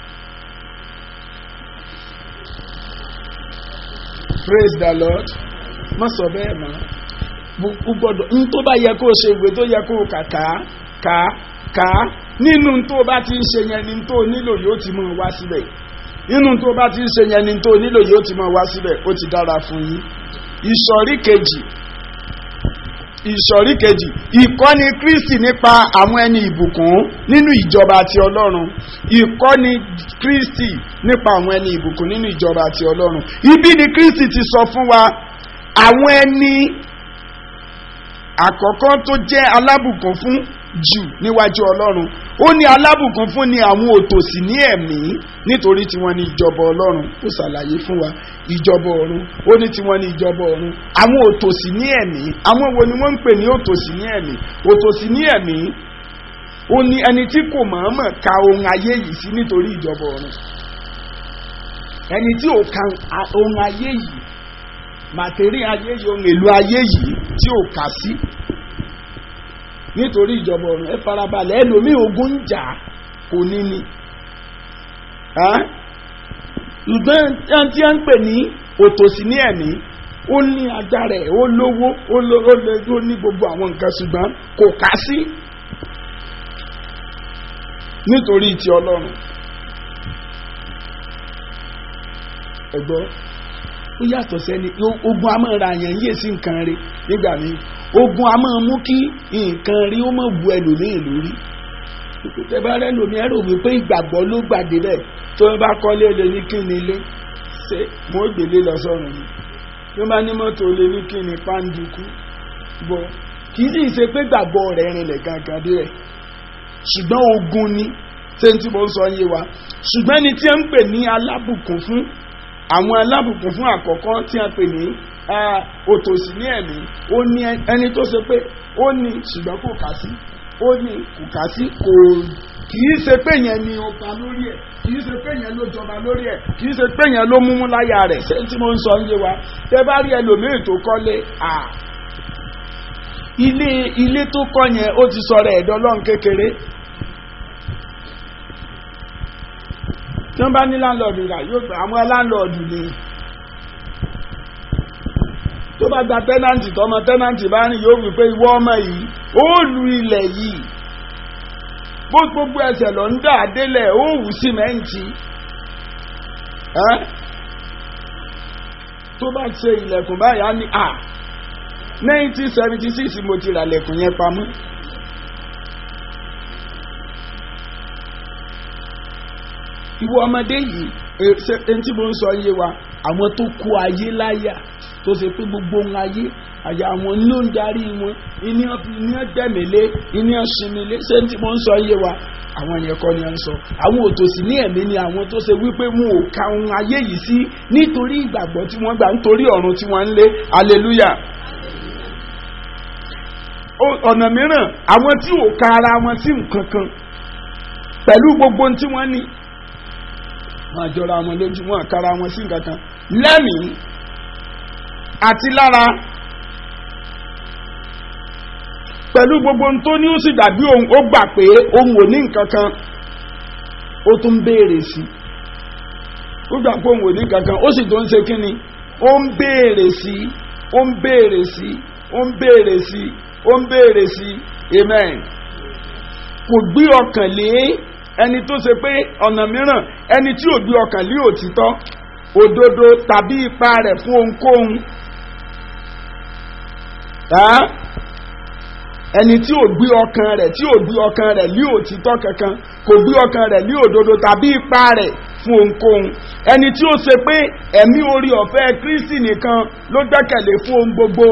praise the lord má sọ bẹ́ẹ̀ mọ́ o gbọ́dọ̀ n tó bá yẹ kó o ṣe ìwé tó yẹ kó o kà ká ká ká nínú tó o bá ti ń ṣe yẹn ni tó o nílò yóò ti mọ̀ wá síbẹ̀ nínú tó o bá ti ń ṣe yẹn ni tó o nílò yóò ti mọ̀ wá síbẹ̀ ó ti dára fún yín ìsọ̀rí kejì ìsọ̀rí kejì ìkọ́ni kristi nípa àwọn ẹni ìbùkún nínú ìjọba àti ọlọ́run ìkọ́ni kristi nípa àwọn ẹni ìbùkún nínú ìjọba àti ọlọ́run ibi ni kristi ti sọ fún wa àwọn ẹni àkọ́kọ́ tó jẹ́ alábùkún fún jù níwájú ọlọ́run ó ní alábùkún fún ni àwọn òtòṣì ní ẹ̀mí nítorí tiwọn ní ìjọba ọlọ́run ó ṣàlàyé fún wa ìjọba ọ̀run ó ní tiwọn ní ìjọba ọ̀run àwọn òtòṣì ní ẹ̀mí àwọn wo ni wọ́n ń pè ní òtòṣì ní ẹ̀mí òtòṣì ní ẹ̀mí ó ní ẹni tí kò mọ̀ọ́mọ̀ ka ohun ayé yìí sí nítorí ìjọba ọ̀run ẹni tí ò ka ohun ayé yìí màtẹ́rì ayé yìí ohun èlò ayé yìí tí ò kà sí nítorí ìjọba ọ̀run ẹ farabalẹ̀ ẹlòmíì ogun ń jà kò ní ni ṣùgbọ́n tí wọ́n ń pè ní òtòṣì ní ẹ̀mí ó ní agbára ẹ̀ ó lówó ó lówó ní gbogbo àwọn nǹkan ṣùgbọ́n kò kà sí nítorí ti ọlọ́run ẹ̀gbọ́n ó yàtọ̀ sẹ́ni ogun a máa ra àyàn yíyè sí nǹkan rẹ̀ nígbà míì ogun a máa mú kí nǹkan rí ó máa bu ẹlòmíì lórí tẹ́bá rẹ lòmí ẹ̀rọ wípé ìgbàgbọ́ ló gbàdé bẹ́ẹ̀ tó bá kọ́lé lè ní kí ni ilé ṣé mo gbélé lọ sọ́run ni tó bá ní mọ́tò lè ní kí ni pàǹdùkú bọ̀ kì í sì ṣe pé gbàgbọ́ rẹ̀ rinlẹ̀ gangan dé rẹ̀ ṣùgbọ́n ogun ni ṣé n tí mo ń sọ yé wa ṣùgbọ́n ẹni tí ń pè ní alábùkún fún àwọn alábùkún fún àkọ́kọ́ tí a pè ní òtòṣì ní ẹ̀mí ó ní ẹni tó ṣe pé ó ní ṣùgbọ́n kò kà sí ó ní kò kà sí kò kì í ṣe pé yẹn ni ọba lórí ẹ̀ kì í ṣe pé yẹn ló jọba lórí ẹ̀ kì í ṣe pé yẹn ló múmú láyà rẹ̀ ṣé tí mo ń sọ ń yé wa tẹ bá rí ẹlòmíì tó kọ́lé à ilé ilé tó kọ́ yẹn ó ti sọ̀rọ̀ ẹ̀dọ́ lọ́n kékeré tí wọ́n bá ní láńlọ́ọ̀dù rà yóò gbà àwọn láńlọ́ọ̀dù ni tó bá gba tẹ́nàntì tọmọ tẹ́nàntì bá rìn yóò wí pé ìwọ ọmọ yìí ó lu ilẹ̀ yìí bó gbogbo ẹsẹ̀ lọ ń dà délẹ̀ ó wù símẹ́ǹtì tó bá ṣe ilẹ̀kùn báyà ní à nineteen seventy six mo ti rà lẹ̀kùn yẹn pamọ́. ìwọ ọmọdé yìí ẹni tí mo ń sọ yé wa àwọn tó kó ayé láyà tó ṣe pé gbogbo ohun ayé àyà àwọn ló ń darí wọn iní dẹ̀mílé iní ṣinmílé ṣé tí mo ń sọ yé wa àwọn yẹn kọ́ ni à ń sọ àwọn òtòṣì ní ẹ̀mí ni àwọn tó ṣe wípé wọn ò ka ohun ayé yìí sí nítorí ìgbàgbọ́ tí wọ́n gbà nítorí ọ̀run tí wọ́n ń lé hallelujah ọ̀nà mìíràn àwọn tí ò ka ara wọn sí nǹkan kan pẹ̀lú gbogbo ohun tí wọ́n ní wọn àjọra wọn lójú wọn àkàrà wọn sí nǹkan kan lẹ́mìí àti lára pẹ̀lú gbogbo ohun tó ní ó sì dàbí òun ó gbà pé òun ò ní nǹkan kan ó tún béèrè sí ó gbà pé òun ò ní nǹkan kan ó sì tó ń ṣe kí ni ó ń béèrè sí ó ń béèrè sí ó ń béèrè sí ó ń béèrè sí amen kò gbé ọkàn lé ẹni tó ṣe pé ọ̀nà mìíràn ẹni tí ò gbé ọkàn lé òtítọ́ òdodo tàbí ipa rẹ̀ fún ohunkóhun ẹni tí ò gbé ọkàn rẹ̀ tí ò gbé ọkàn rẹ̀ lé òtítọ́ kankan kò gbé ọkàn rẹ̀ lé òdodo tàbí ipa rẹ̀ fún ohunkóhun ẹni tí ó ṣe pé ẹ̀mí orí ọ̀fẹ́ Kristi nìkan ló gbẹ́kẹ̀lé fún ohun gbogbo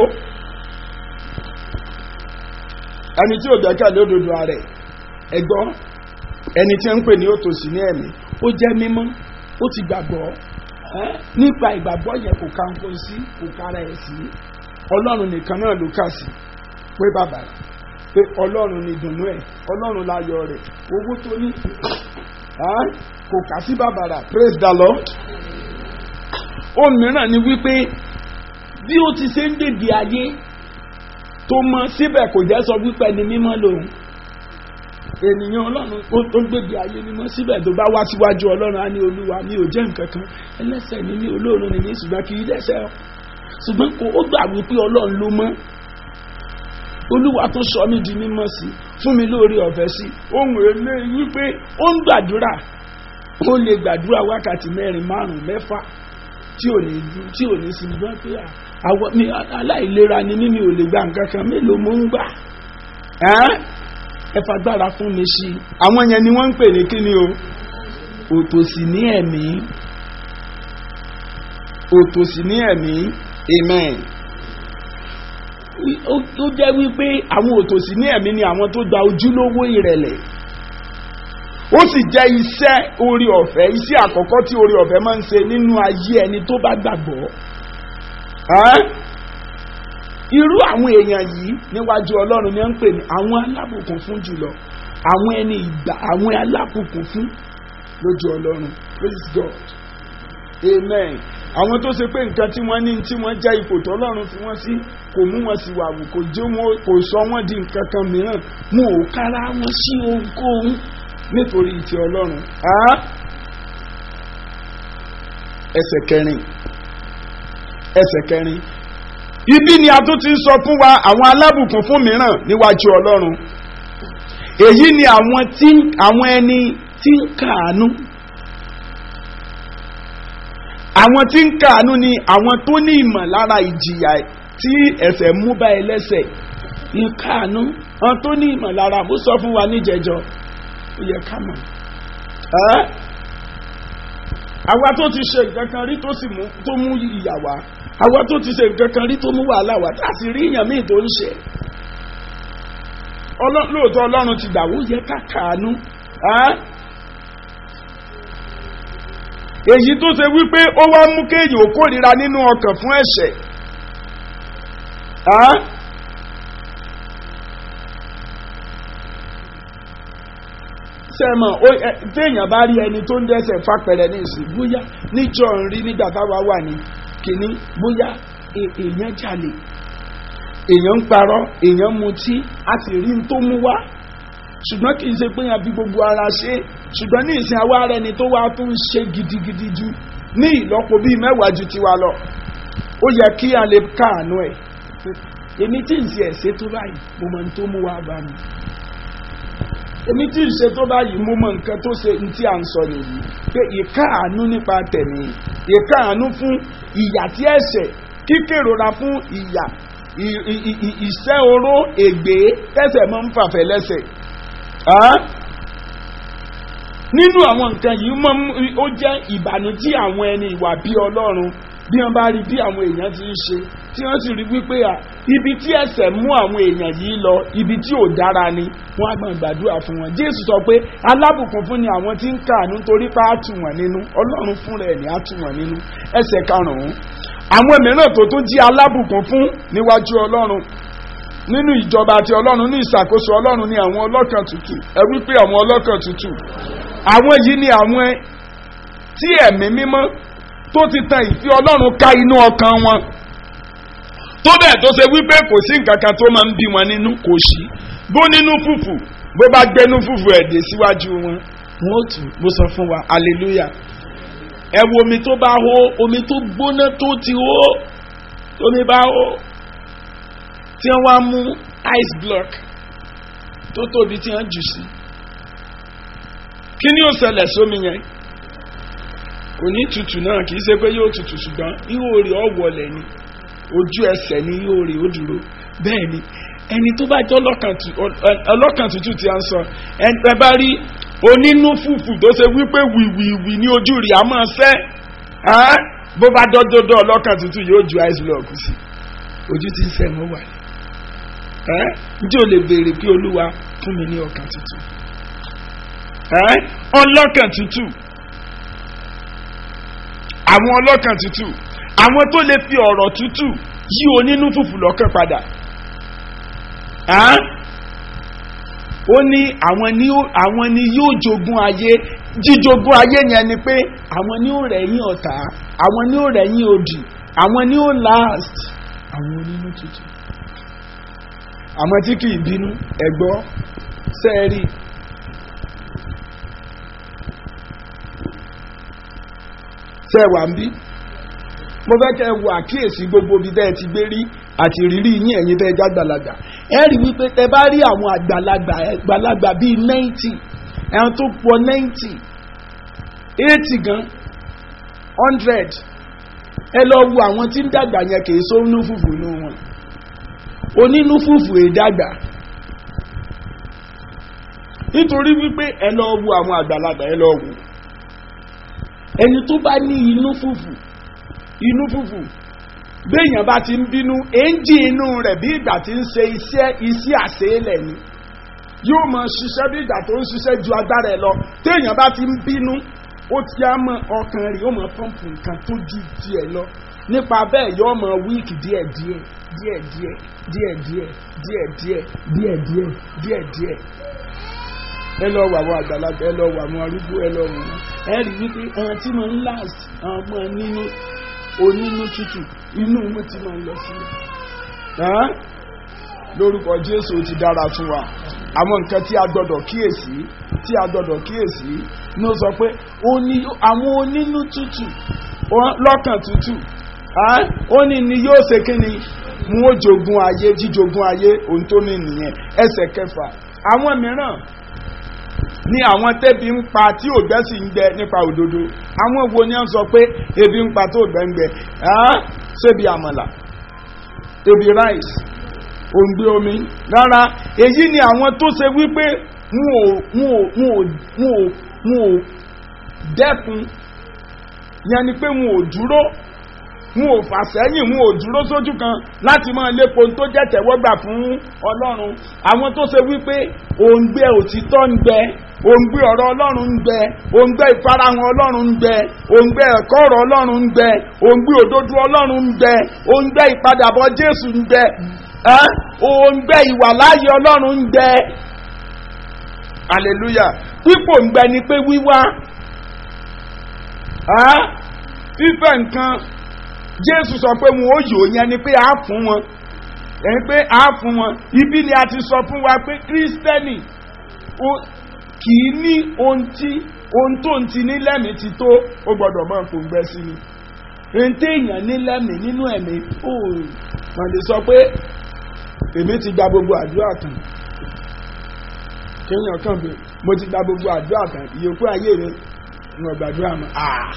ẹni tí ò gbẹ́kẹ̀lé òdodo rẹ̀ ẹ̀gbọ́n ẹni tí ń pè ní òtòṣì ní ẹ̀mí ó jẹ́ mímọ́ ó ti gbàgbọ́ nípa ìgbàgbọ́ yẹn kò ká nǹkan sí kò kára ẹ̀ sí ọlọ́run nìkan náà ló kà sí pé bàbá pé ọlọ́run ni ìdùnnú ẹ̀ ọlọ́run láyọ̀ rẹ̀ owó tó ní kò kà sí bàbàrà praise the lord ohun mìíràn ni wípé bí ó ti ṣe ń dèbí ayé tó mọ síbẹ̀ kò jẹ́ sọ wípé ẹni mímọ́ lòun ènìyàn ọlọ́run ó ó ń gbébi ayé mímọ́ síbẹ̀ tó bá wá síwájú ọlọ́run á ní olúwa mi ò jẹ́ nǹkan kan ẹlẹ́sẹ̀ ni mí olóòórùn ni mí ṣùgbọ́n kì í dẹ́sẹ̀ ọ́ ṣùgbọ́n kò ó gbà wípé ọlọ́run ló mọ́ olúwa tó sọ mí di mímọ́ sí fún mi lórí ọ̀fẹ́ sí ohun èlé wípé ó ń gbàdúrà ó lè gbàdúrà wákàtí mẹ́rin márùn-ún mẹ́fà tí ò ní tí ò ní sinmi bá pé àwọn mi aláìlera ni mí mi ò lè gba nǹkan kan mélòó mo ń gbà ẹ fagbára fún mi sí i àwọn yẹn ni wọ́n ń pè ní kíni o òtòsí ní ẹ̀mí òtòsí ní ẹ̀mí amen ó ó jẹ́ wípé àwọn òtòsí ní ẹ̀mí ni àwọn tó gba ojúlówó ìrẹ̀lẹ̀ ó sì jẹ́ iṣẹ́ orí ọ̀fẹ́ iṣẹ́ àkọ́kọ́ tí orí ọ̀fẹ́ máa ń ṣe nínú ayé ẹni tó bá gbàgbọ́ Ẹ́n? irú àwọn èèyàn yìí níwájú ọlọ́run ni wọ́n ń pè ní àwọn alábùkún fún jùlọ àwọn ẹni ìgbà àwọn alábùkún fún lójú ọlọ́run praise God amen àwọn tó ṣe pé nǹkan tí wọ́n ní tí wọ́n jẹ́ ipò tọ́lọ́run fi wọ́n sí kò mú wọn sí wàwù kò jẹ́ wọn kò sọ wọ́n di nǹkan kan mìíràn mú ò kára wọn sí ohunkóhun nítorí ìtì ọlọ́run Á? ẹsẹ̀ kẹrin ẹsẹ̀ kẹrin ibi ni a tún ti ń sọ fún wa àwọn alábùkún fún mìíràn níwájú ọlọ́run èyí ni àwọn tí àwọn ẹni tí ń kàánú àwọn tí ń kàánú ni àwọn tó ní ìmọ̀lára ìjìyà tí ẹ̀ṣẹ̀ mú bá ẹlẹ́ṣẹ̀ ń kàánú àwọn tó ní ìmọ̀lára mo sọ fún wa níjẹjọ ó yẹ ká mọ̀ ẹ́ àwa tó ti ṣe nǹkan kan rí tó sì mú tó mú ìyà wá àwa tó ti ṣe nǹkan kan rí tó mú wàhálà wá tá a sì rí èèyàn míì tó ń ṣe Ọlọ́- lóòótọ́ ọlọ́run ti gbà wó yẹ ká kàánú ẹ́ èyí tó ṣe wípé ó wá mú kéèyàn ó kórìíra nínú ọkàn fún ẹ̀ṣẹ̀ ẹ́ sẹ́mọ̀ ó- ẹ- téèyàn bá rí ẹni tó ń dẹ́ṣẹ̀ fapẹ̀rẹ̀ ní ìsìn bóyá níjọ́ ń rí nígbà táwa wà ní kínní bóyá è- èèyàn jalè èèyàn ń parọ́ èèyàn mutí a sì rí n tó mú wá ṣùgbọ́n kì í ṣe pé yẹn bí gbogbo ara ṣe ṣùgbọ́n ní ìsìn àwa rẹ ni tó wá tó ń ṣe gidigidi ju ní ìlọ́po bíi mẹ́wàá ju tiwa lọ ó yẹ kí a lè káàánú ẹ̀ èmi tí ń ṣe ẹ̀ṣẹ̀ tó báyìí mo mọ ní tó mú wá bá mi èmi tí ń ṣe tó báyìí mo mọ nǹkan tó ṣe ní tí à ń sọ nìyí pé ìkáàánú nípa tẹ̀mí ìkáàánú fún ìyà tí ẹ̀ṣẹ̀ kíkèrora fún ìyà ì- ì- ì- ì- ìṣẹ́ oró ègbé tẹ̀sẹ̀ máa ń fàfẹ́ lẹ́sẹ̀ Á? nínú àwọn nǹkan yìí máa ń- ó jẹ́ ìbànújẹ́ àwọn ẹni ìwà bí ọlọ́run bí wọ́n bá rí bí àwọn èèyàn ti ń ṣe tí wọ́n sì rí wípé à ibi tí ẹ̀ṣẹ̀ mú àwọn èèyàn yìí lọ ibi tí ò dára ni wọ́n á gbọ́n gbàdúrà fún wọn jésù sọ pé alábùkún fún ni àwọn tí ń kàánú torí pé á tù wọ́n nínú ọlọ́run fúnra ẹ̀ ní á tù wọ́n nínú ẹsẹ̀ karùn-ún àwọn mìíràn tó tún jí alábùkún fún níwájú ọlọ́run nínú ìjọba àti ọlọ́run ní ìṣàkóso ọlọ́run ní àwọn ọlọ́kàn tútù ẹ wípé àwọn ọlọ́kàn tútù àwọn yìí ni àwọn tí ẹ̀mí mímọ́ tó ti tan ìfẹ́ ọlọ́run ká inú ọkàn wọn tó bẹ́ẹ̀ tó ṣe wípé kò sí nǹkan kan tó máa ń bí wọn nínú kò sí bó nínú fùfù bó bá gbẹnú fùfù ẹ̀dẹ̀ síwájú wọn wọn ó tù mo sọ fún wa hallelujah ẹ wo omi tó bá hó omi tó gbóná tó ti hó omi bá hó tí wọ́n wá mú ice block tó tóbi tí wọ́n jù sí kí ni ó ṣẹlẹ̀ sómi yẹn kò ní tutù náà kì í ṣe pé yóò tutù ṣùgbọ́n ihò rẹ̀ ọ̀ wọlé ni ojú ẹsẹ̀ ni ihò rẹ̀ ó dúró bẹ́ẹ̀ ni ẹni tó bá jẹ́ ọlọ́kàn tu- ọ- ọ- ọlọ́kàn tútù tí a ń sọ ẹ ẹ bá rí onínú fùfù tó ṣe wípé wìwìwì ní ojú rẹ̀ á máa ṣẹ́ ẹ́ bó bá dọ́dọ́dọ́ ọlọ́kàn tútù yóò ju ice block sí ojú tí ń sẹ́ mọ́ wà ní ẹ́ ǹjẹ́ o lè béèrè pé olúwa fún mi ní ọkàn tútù ẹ́ ọlọ́kàn tútù àwọn ọlọ́kàn tútù àwọn tó lè fi ọ̀rọ̀ tútù yí onínú fùfù lọ́kàn padà ẹ́ ó ní àwọn ni ó- àwọn ni yóò jogún ayé jíjogún ayé yẹn ni pé àwọn ni ó rẹ̀yìn ọ̀tá àwọn ni ó rẹ̀yìn òdì àwọn ni ó last àwọn onínú tútù àwọn tí kì í bínú ẹ̀gbọ́ sẹ́ẹ̀rì ṣe wà ń bí mo fẹ́ kẹ́ ẹ wo àkíyèsí gbogbo ibi tẹ́ ẹ ti gbé rí àti ìrírí yín ẹ̀yin tẹ́ ẹ já gbàlagbà ẹ rí wípé tẹ bá rí àwọn àgbàlagbà àgbàlagbà bíi ninety ẹ̀hún tó pọ̀ ninety eighty gan hundred ẹ lọ wo àwọn tí ń dàgbà yẹn kì í só nú fùfù nú wọn onínú fùfù èdàgbà nítorí wípé ẹ lọ wo àwọn àgbàlagbà ẹ lọ wo ẹni tó bá ní inú fùfù inú fùfù béèyàn bá ti ń bínú èńjì inú rẹ̀ bí ìgbà tí ń ṣe iṣẹ́ iṣẹ́ àṣeélẹ̀ ni yóò mọ ṣiṣẹ́ bí ìgbà tó ń ṣiṣẹ́ ju agbára ẹ̀ lọ téèyàn bá ti ń bínú ó ti á mọ ọkàn rẹ̀ yóò mọ pọ́ǹpù nǹkan tó ju tiẹ̀ lọ nípa bẹ́ẹ̀ yóò mọ wíìkì díẹ̀díẹ̀ díẹ̀díẹ̀ díẹ̀díẹ̀ díẹ̀díẹ̀ díẹ̀díẹ̀ díẹ̀díẹ̀ ẹ lọ wà àwọn àgbàlagbà ẹ lọ wà àwọn arúgbó ẹ lọ wò wọn ẹ rí wípé àwọn tí mo ń last àwọn ọmọ nínú onínú tútù inú mo ti máa ń lọ sí i lórúkọ jésù ti dára fún wa àwọn nǹkan tí a gbọdọ̀ kíyèsí tí a gbọdọ̀ kíyèsí ní ó sọ pé àwọn onínú tútù lọ́kàn tútù ó ní ni yóò ṣe kí ni mú ó jogun ayé jíjogun ayé ohun tó ní nìyẹn ẹsẹ̀ kẹfà àwọn mìíràn ní àwọn tẹ́bi ń pa tí ògbẹ́ sì ń gbẹ nípa òdodo àwọn wo ni wọ́n sọ pé ebi ń pa tó ògbẹ́ ń gbẹ ṣébi àmàlà ebi rice òǹgbẹ omi rárá èyí ni àwọn tó ṣe wípé wọn ò dẹ́kun yẹn ni pé wọn ò dúró wọn ò fà sẹ́yìn wọn ò dúró sójú kan láti máa lépo tó jẹ́ tẹ̀wọ́gbà fún ọlọ́run àwọn tó ṣe wípé òǹgbẹ òtítọ́ ń gbẹ òǹgbẹ ọ̀rọ̀ ọlọ́run ń gbẹ òǹgbẹ ìfarahàn ọlọ́run ń gbẹ òǹgbẹ ẹ̀kọ́ ọ̀rọ̀ ọlọ́run ń gbẹ òǹgbẹ òdodo ọlọ́run ń gbẹ òǹgbẹ ìpadàbọ̀ jésù ń gbẹ òǹgbẹ ìwàláyé ọlọ́run ń gbẹ hallelujah pípò ń gbẹ ni pé wíwá fífẹ́ nǹkan jésù sọ pé wọn ò yòó yẹn ni pé a fún wọn ẹni pé a fún wọn ibi ni a ti sọ fún wa pé kírísítẹ́nì kì í ní ohun tí ohun tó ń ti ní lẹ́mìí ti tó ó gbọ́dọ̀ máa kò ń gbẹ sí ni ohun tí èèyàn ní lẹ́mìí nínú ẹ̀mí ó wọ́n lè sọ pé èmi ti gba gbogbo àdúrà tán kéèyàn kàn bí mo ti gba gbogbo àdúrà tán ìyókù ayé mi ń gbàdúrà mọ́ àà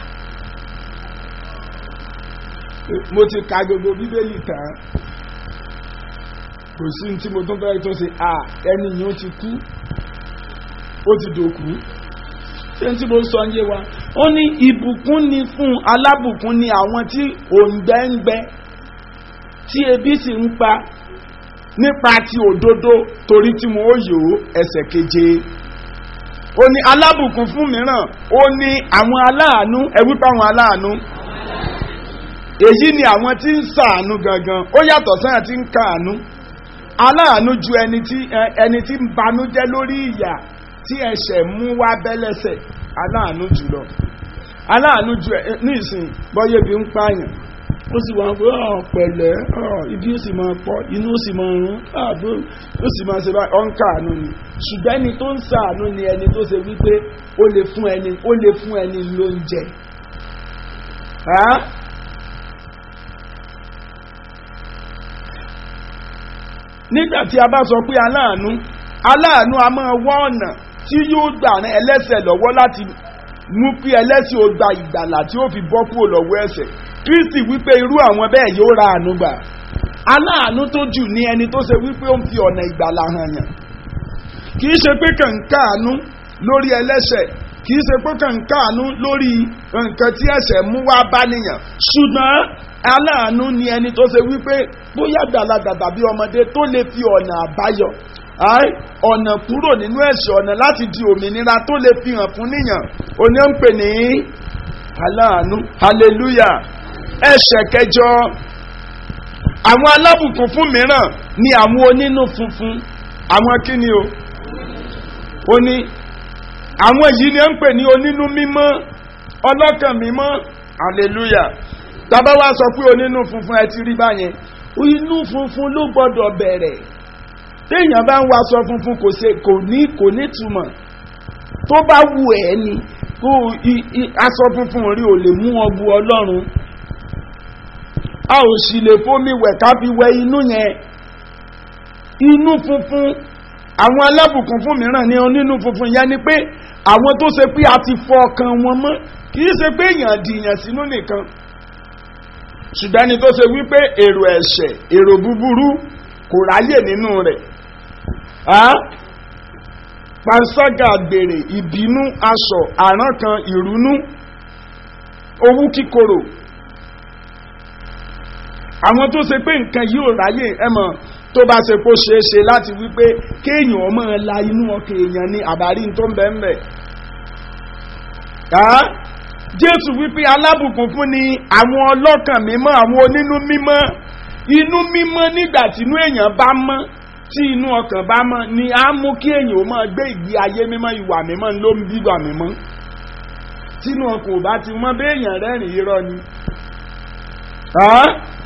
mo ti ka gbogbo bíbélì tán kò sí ní tí mo tún fẹ́ tó ṣe à ẹni yìí ó ti kú ó ti dòkú ṣé ní tí mo sọ yé wa ó ní ìbùkún ni fún alábùkún ni àwọn tí òǹgbẹ ń gbẹ tí ebi sì ń pa nípa ti òdodo torí tí mo ó yò ó ẹsẹ̀ keje ó ní alábùkún fún mìíràn ó ní àwọn aláàánú ẹ wípé àwọn aláàánú èyí ni àwọn tí ń sàánú gangan ó yàtọ̀ sáyà tí ń kàánú aláàánú ju ẹni tí ẹni tí ń banújẹ́ lórí ìyà tí ẹ̀ṣẹ̀ mú wá bẹ́lẹ́sẹ̀ aláàánú jùlọ aláàánú ju ẹ ní ìsìn bọ́yé bí ń pààyàn ó sì wọ́n pé ọ̀ pẹ̀lẹ́ ọ̀ ibi ó sì máa pọ̀ inú ó sì máa rún ààbò ó sì máa ṣe báyìí ọ̀ ń kàánú ni ṣùgbọ́n ẹni tó ń sàánú ni ẹni tó ṣe wípé ó lè fún ẹni ó lè fún ẹni lóúnjẹ nígbà tí a bá sọ pé aláàánú aláàánú a máa wá ọ̀nà tí yóò gbà rán ẹlẹ́sẹ̀ lọ́wọ́ láti mú kí ẹlẹ́sìn ó gba ìgbàlà tí ó fi bọ́ kúrò lọ́wọ́ ẹ̀ṣẹ̀ kristi wípé irú àwọn bẹ́ẹ̀ yóò ra àánú gbà aláàánú tó jù ní ẹni tó ṣe wípé ó ń fi ọ̀nà ìgbàlà hàn yàn kì í ṣe pé kàn ń káàánú lórí ẹlẹ́sẹ̀ kì í ṣe pé kàn ń káàánú lórí nǹkan tí ẹ̀ṣẹ̀ mú wá bá nìyàn ṣùgbọ́n aláàánú ni ẹni tó ṣe wípé bóyá gbàlagbà tàbí ọmọdé tó lè fi ọ̀nà àbáyọ ọ̀nà kúrò nínú ẹ̀ṣẹ̀ ọ̀nà láti di òmìnira tó lè fi hàn fún níyàn òní ń pè ní aláàánú hallelujah ẹ̀ṣẹ̀ kẹjọ àwọn alábùkún fún mìíràn ni àwọn onínú funfun àwọn kíni o ó ní àwọn yìí ni ń pè ní onínú mímọ́ ọlọ́kàn mímọ́ hallelujah tábà wá sọ pé onínú funfun ẹ ti rí báyẹn inú funfun ló gbọdọ̀ bẹ̀rẹ̀ téèyàn bá ń waṣọ funfun kò ṣe kò ní kò ní túmọ̀ tó bá wù ẹ́ ni o i- i- aṣọ funfun rí ò lè mú ọ bu ọlọ́run a ò sì lè fomi wẹ̀ ká fi wẹ inú yẹn inú funfun àwọn alábùkún fún mìíràn ní onínú funfun yẹn ni pé àwọn tó ṣe pé a ti fọ ọkàn wọn mọ́ kì í ṣe pé èèyàn dìyàn sínú nìkan ṣùgbọ́n ẹni tó ṣe wípé èrò ẹ̀ṣẹ̀ èrò búburú kò ráyè nínú rẹ̀ Á? panṣágà àgbèrè ìbínú aṣọ àrán kan ìrúnú owú kíkorò àwọn tó ṣe pé nǹkan yìí ò ráyè ẹmọ tó bá ṣe kó ṣeé ṣe láti wípé kéèyàn ọmọ la inú ọkàn èèyàn ní àbárí tó ń bẹ ń bẹ. Á? jésù wípé alábùkún fún ni àwọn ọlọ́kàn mímọ́ àwọn onínú mímọ́ inú mímọ́ nígbà tí inú èèyàn bá mọ́ tí inú ọkàn bá mọ́ ni á mú kí èèyàn ó máa gbé ìgbé ayé mímọ́ ìwà mímọ́ ló ń bí ìwà mímọ́ tínú ọkàn ò bá ti mọ́ béèyàn rẹ́rìn irọ́ ni. Á?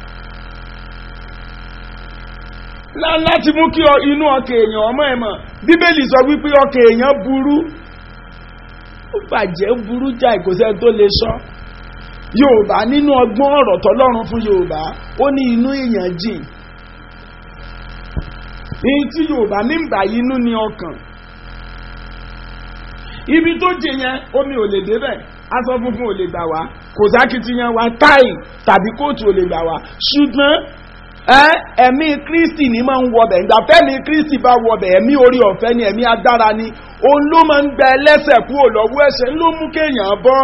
Lá- láti mú kí ọ- inú ọkàn èèyàn ọmọ ẹ̀ mọ̀ bíbélì sọ wípé ọkàn èèyàn burú ó bàjẹ́ burú jáì kò sẹ́ni tó lè sọ yorùbá nínú ọgbọ́n ọ̀rọ̀ tọ́lọ́run fún yorùbá ó ní inú èèyàn jìn èyí tí yorùbá ní ìgbà yìí inú ni ọkàn ibi tó jẹ yẹn omi ò lè débẹ̀ aṣọ funfun ò lè gbà wá kò sákìtìyàn wa táì tàbí kóòtù ò lè gbà wá ṣùgbọ́n ẹ ẹ̀mí kristi ni máa ń wọbẹ̀ ìgbà fẹ́mi kristi bá wọbẹ̀ ẹ̀mí orí ọ̀fẹ́ ni ẹ̀mí agbára ni òun ló máa ń gbẹ ẹlẹ́sẹ̀ kúrò lọ́wọ́ ẹ̀ṣẹ̀ ló mú kéèyàn bọ́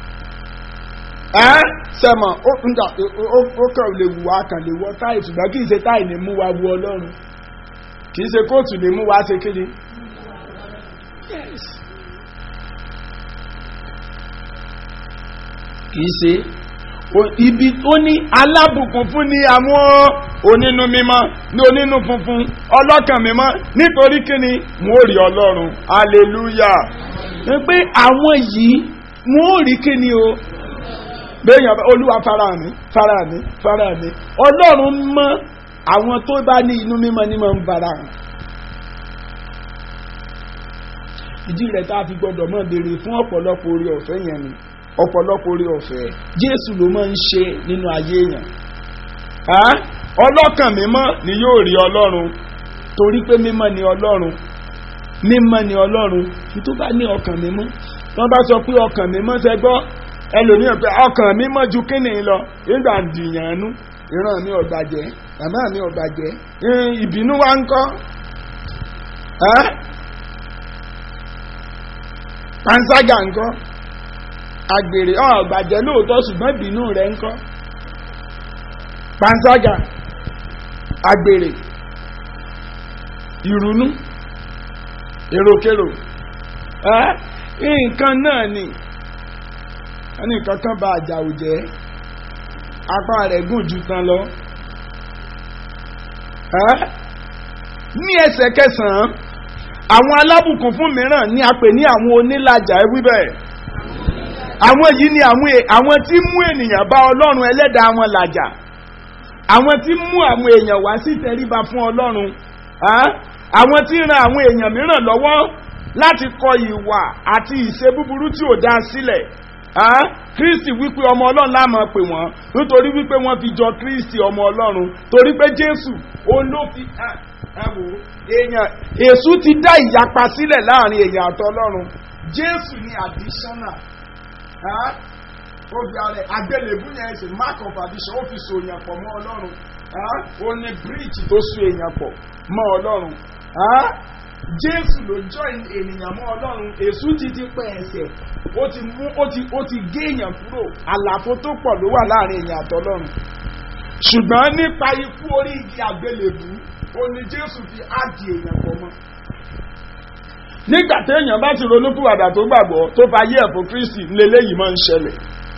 ẹ sẹ́mọ̀ ó ń dà ó ó kàn lè wù wá kàn lè wọ táì ṣùgbọ́n kì í ṣe táì ní mú wa wu ọlọ́run kì í ṣe kóòtù ní mú wa ṣe kéde. Yes. kì í ṣe O- ibi ó ní alábùkún fún ni àwọn onínú mímọ́ ní onínú funfun ọlọ́kàn mímọ́ nítorí kíni mo rí ọlọ́run hallelujah ní pé àwọn yìí mo rí kíni o béèyàn bá- olúwa fara mi fara mi fara mi ọlọ́run mọ́ àwọn tó bá ní inú mímọ́ ní máa ń fara hàn ìdí rẹ̀ tá a fi gbọ́dọ̀ mọ̀ béèrè fún ọ̀pọ̀lọpọ̀ orí ọ̀fẹ́ yẹn ni ọ̀pọ̀lọpọ̀ orí ọ̀fẹ́ jésù ló máa ń ṣe nínú ayé èèyàn Á? ọlọ́kàn mímọ́ ni yóò rí ọlọ́run torí pé mímọ́ ni ọlọ́run mímọ́ ni ọlọ́run ní tó bá ní ọkàn mímọ́ wọ́n bá sọ pé ọkàn mímọ́ ṣe gbọ́ ẹlòmíràn pé ọkàn mímọ́ ju kíni lọ nígbà dìyànú ìran mi ò bàjẹ́ màmá mi ò bàjẹ́ ẹ̀, ìbínú wa ń kọ́ Á? panṣágà ń kọ́ agbèrè ọ̀ bàjẹ́ lóòótọ́ ṣùgbọ́n ìbínú rẹ̀ ń kọ́ panṣágà agbèrè ìrúnú èròkèrò ẹ́ nǹkan náà ni ẹni kankan bá àjà òjẹ́ apá rẹ̀ gùn ju tán lọ ẹ́ ní ẹsẹ̀ kẹsàn-án àwọn alábùkún fún mìíràn ní a pè ní àwọn onílàjà ẹ wí bẹ́ẹ̀ àwọn yìí ni àwọn è- àwọn tí mú ènìyàn bá ọlọ́run ẹlẹ́dàá wọn làjà àwọn tí mú àwọn èèyàn wá sí tẹríba fún ọlọ́run á? àwọn tí ń ran àwọn èèyàn mìíràn lọ́wọ́ láti kọ ìwà àti ìṣe búburú tí ò dá sílẹ̀ á? kristi wípé ọmọ ọlọ́run láàmú pè wọ́n nítorí wípé wọ́n fi jọ kristi ọmọ ọlọ́run torí pé jésù òun ló fi ẹ ẹ wò ó, èèyàn èṣù ti dá ìyapa sílẹ̀ láàrin èèyàn àtọlọ́run jésù ni additional Huh? ó fi ara ẹ̀ àgbélébú yẹn ṣe mark of addition ó fi so èèyàn pọ̀ mọ́ ọlọ́run Huh? ó ní bíríìjì tó so èèyàn pọ̀ mọ́ ọlọ́run Huh? jésù ló join ènìyàn mọ́ ọlọ́run èṣù ti ti pẹ́ ẹsẹ̀ ó ti mú ó ti ó ti gé èèyàn kúrò àlàfo tó pọ̀ ló wà láàrin èèyàn àtọlọ́run ṣùgbọ́n nípa ikú orí igi àgbélébú ó ní jésù fi áàdì èèyàn pọ̀ mọ́ nígbà téèyàn bá ti ronúpìwàdà tó gbàgbọ́ tó fa yé ẹ̀fọ́ kristi lélẹ́yìí máa ń ṣẹlẹ̀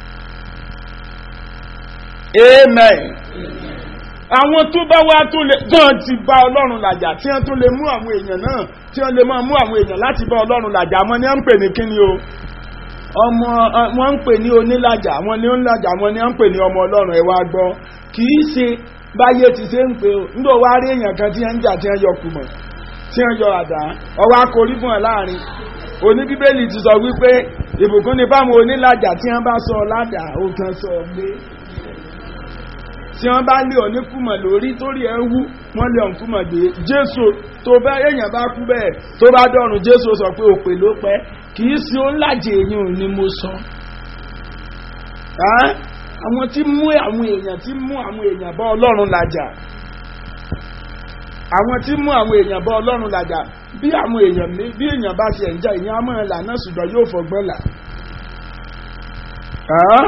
amen àwọn tó bá wá tó lè tán ti bá ọlọ́run làjà tí wọ́n tó lè mú àwọn èèyàn náà tí wọ́n lè máa mú àwọn èèyàn láti bá ọlọ́run làjà àwọn ni wọ́n ń pè ní kíni o ọmọ ọ, wọ́n ń pè ní onílàjà àwọn ni onílàjà àwọn ni wọ́n ń pè ní ọmọ ọlọ́run ẹ̀ wá gbọ́ kì í ṣe báyé ti ṣe ń pè ó nígbà wá rí èèyàn kan tí wọ́n ń jà tí wọ́n yọ kùmọ̀ tí wọ́n yọ àdá ọwọ́ akórí fún ẹ láàrin oní bíbélì ti sọ wípé ìbùkún ni fáwọn onílàjà tí wọ́n bá sọ ládàá ó kan sọ gbé tí wọ́n bá lé ọ̀ní kùmọ̀ lórí torí ẹ̀ ń wú wọ́n lé ọ̀n kùmọ̀ gbé jésù tó bá èèyàn bá kú bẹ́ẹ̀ tó bá dọ̀rùn jésù sọ pé òpè ló pẹ́ kì í sí onílàjì èyàn ni mo sọ. Ẹ́, àwọn tí mú àwọn èèyàn tí mú àwọn èèyàn bá ọlọ́run làjà àwọn tí mú àwọn èèyàn bá ọlọ́run làjà bí àwọn èèyàn mi- bí èèyàn bá ti ẹ̀ ń jà èèyàn á mọ̀ ẹ́ là náà ṣùgbọ́n yóò fọgbọ́n là. Ẹ́,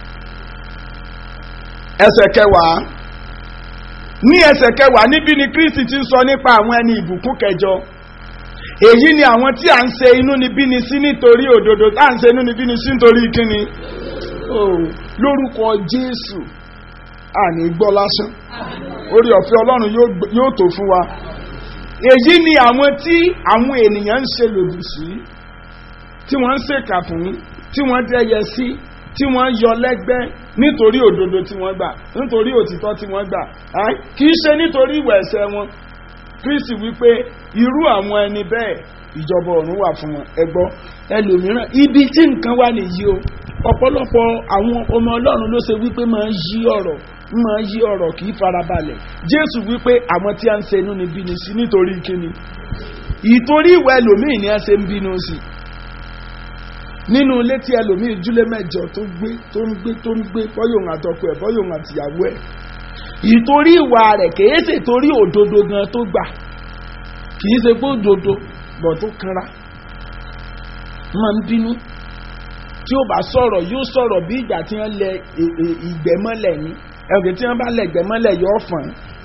ẹsẹ̀ kẹwàá ní ẹsẹ̀ kẹwàá níbí ni kristi ti ń sọ nípa àwọn ẹni ìbùkún kẹjọ èyí ni àwọn tí à ń ṣe inú níbí ni sí nítorí òdodo tá à ń ṣe inú níbí ni sí nítorí kíni Oh, lórúkọ jésù àní gbọ́ lásán orí ọ̀fẹ́ ọlọ́run yóò gb- yóò tó fún wa èyí ni àwọn tí àwọn ènìyàn ń ṣe lòdì sí tí wọ́n ń ṣèkà fún tí wọ́n dẹ́yẹ sí tí wọ́n yọ lẹ́gbẹ́ nítorí òdodo tí wọ́n gbà nítorí òtítọ́ tí wọ́n gbà Ẹ́, kì í ṣe nítorí ìwà ẹ̀ṣẹ̀ wọn kristi wípé irú àwọn ẹni bẹ́ẹ̀ ìjọba ọ̀run wà fún wọn ẹgbọ́ ẹlòmíràn ibi tí nǹkan wà nìyí o ọ̀pọ̀lọpọ̀ àwọn ọmọ ọlọ́run ló ṣe wípé máa ń yí ọ̀rọ̀ máa ń yí ọ̀rọ̀ kì í farabalẹ̀ jésù wípé àwọn tí a ń ṣe inú ni bí ni sí nítorí kíni ìtorí ìwà ẹlòmíì ni a ṣe ń bínú sí nínú ilé tí ẹlòmíì júlé mẹ́jọ tó gbé tó ń gbé tó ń gbé bọ́yòun àtọkọ ẹ̀ bọ́yòun àtìyàwó ẹ̀ ìtorí ìwà rẹ̀ kìí ṣe torí òdodo gan tó gbà kìí ṣe pé òdodo bọ̀ tó kanra máa ń bínú tí ó bá sọ̀rọ̀ yóò sọ̀rọ̀ bí ìgbà tí wọ́n lẹ ẹ- ẹ- ìgbẹ́mọ́lẹ̀ ní ẹ̀rọ tí wọ́n bá lẹ ìgbẹ́mọ́lẹ̀ yóò fọ̀n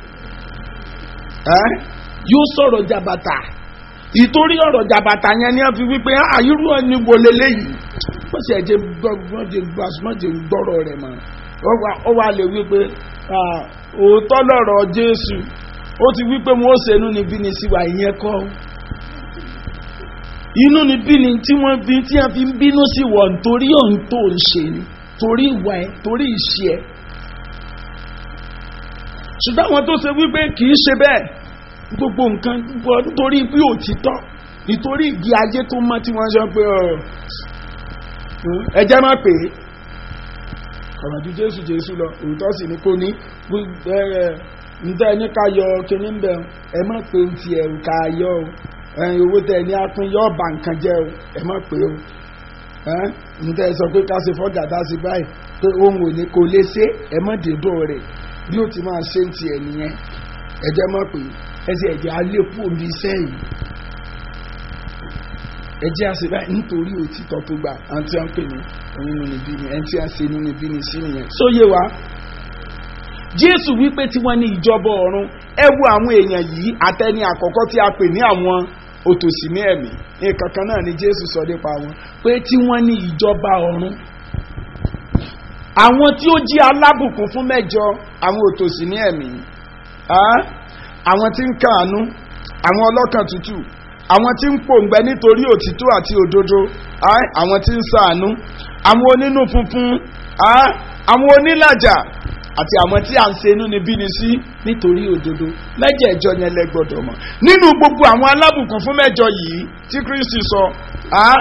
ẹ́ yóò sọ̀rọ̀ jàbàtà ìtorí ọ̀rọ̀ jàbàtà yẹn ni wọ́n fi wípé àyírú ẹni wo leléyìí wọ́n sì ẹ̀jẹ̀ gbọ́dọ̀ gbọ́rọ̀ rẹ̀ mọ́ ó wà lè wípé ah, òótọ́ lọ̀rọ̀ jésù ó ti wípé wọ́n ó ṣe inú níbí ni sí wa ìyẹn kọ́ ọ́ inú ni bí ni tí wọ́n bí tí wọ́n fi ń bínú sí wọ̀ nítorí òun tó ń ṣe ni torí ìwà ẹ̀ torí ìṣe ẹ̀ ṣùgbọ́n àwọn tó ṣe wípé kì í ṣe bẹ́ẹ̀ gbogbo nǹkan gbogbo nítorí bí òtítọ́ nítorí ìgbé ajé tó mọ́ tí wọ́n sọ pé ọ̀ ẹ jẹ́ má pè é ọ̀rọ̀ ju jésù jésù lọ òótọ́ sì ni kò ní ǹtẹ́ ẹni ká yọ kíní ń bẹ̀ ẹ má pé ń tiẹ̀ ká yọ o ẹyin owó tẹ ní apin yọ ọba nǹkan jẹ o ẹ má pé o ǹtẹ́ ẹ sọ pé ká ṣe fọ́gà tá a ṣe báyìí pé ohun ò ní kò lè ṣe ẹ má dèdò rẹ̀ bí ó ti máa ṣe ń tiẹ̀ nìyẹn ẹ jẹ́ má pé ẹ sì ẹ̀jẹ̀ alẹ́kù omi iṣẹ́ yìí ẹ jẹ́ àṣẹ báyìí nítorí òtítọ́ tó gbà àǹtí à ń pè ní onínú níbí ni ẹni tí a ṣe nínú níbí ni sí nìyẹn. sóye wa jésù wípé tí wọ́n ní ìjọba ọ̀run ẹ wo àwọn èèyàn yìí àtẹni àkọ́kọ́ tí a pè ní àwọn òtòṣì ní ẹ̀mí nǹkan kan náà ni jésù sọ nípa wọn pé tí wọ́n ní ìjọba ọ̀run àwọn tí ó jí alábùkún fún mẹ́jọ àwọn òtòṣì ní ẹ̀mí ah, àwọn tí ń kàánú àwọn ọlọ́kàn tútù àwọn tí ń pòǹgbẹ nítorí òtítọ́ àti òdodo ah, àwọn tí ń ṣàánú àwọn onínú funfun ah, àwọn onílàjà àti àwọn tí à ń ṣe inú ni bí ni sí nítorí òdodo mẹ́jẹ̀ẹ̀jọ yẹn lẹ gbọ́dọ̀ mọ̀ nínú gbogbo àwọn alábùkún fún mẹ́jọ yìí tí kristi sọ ah,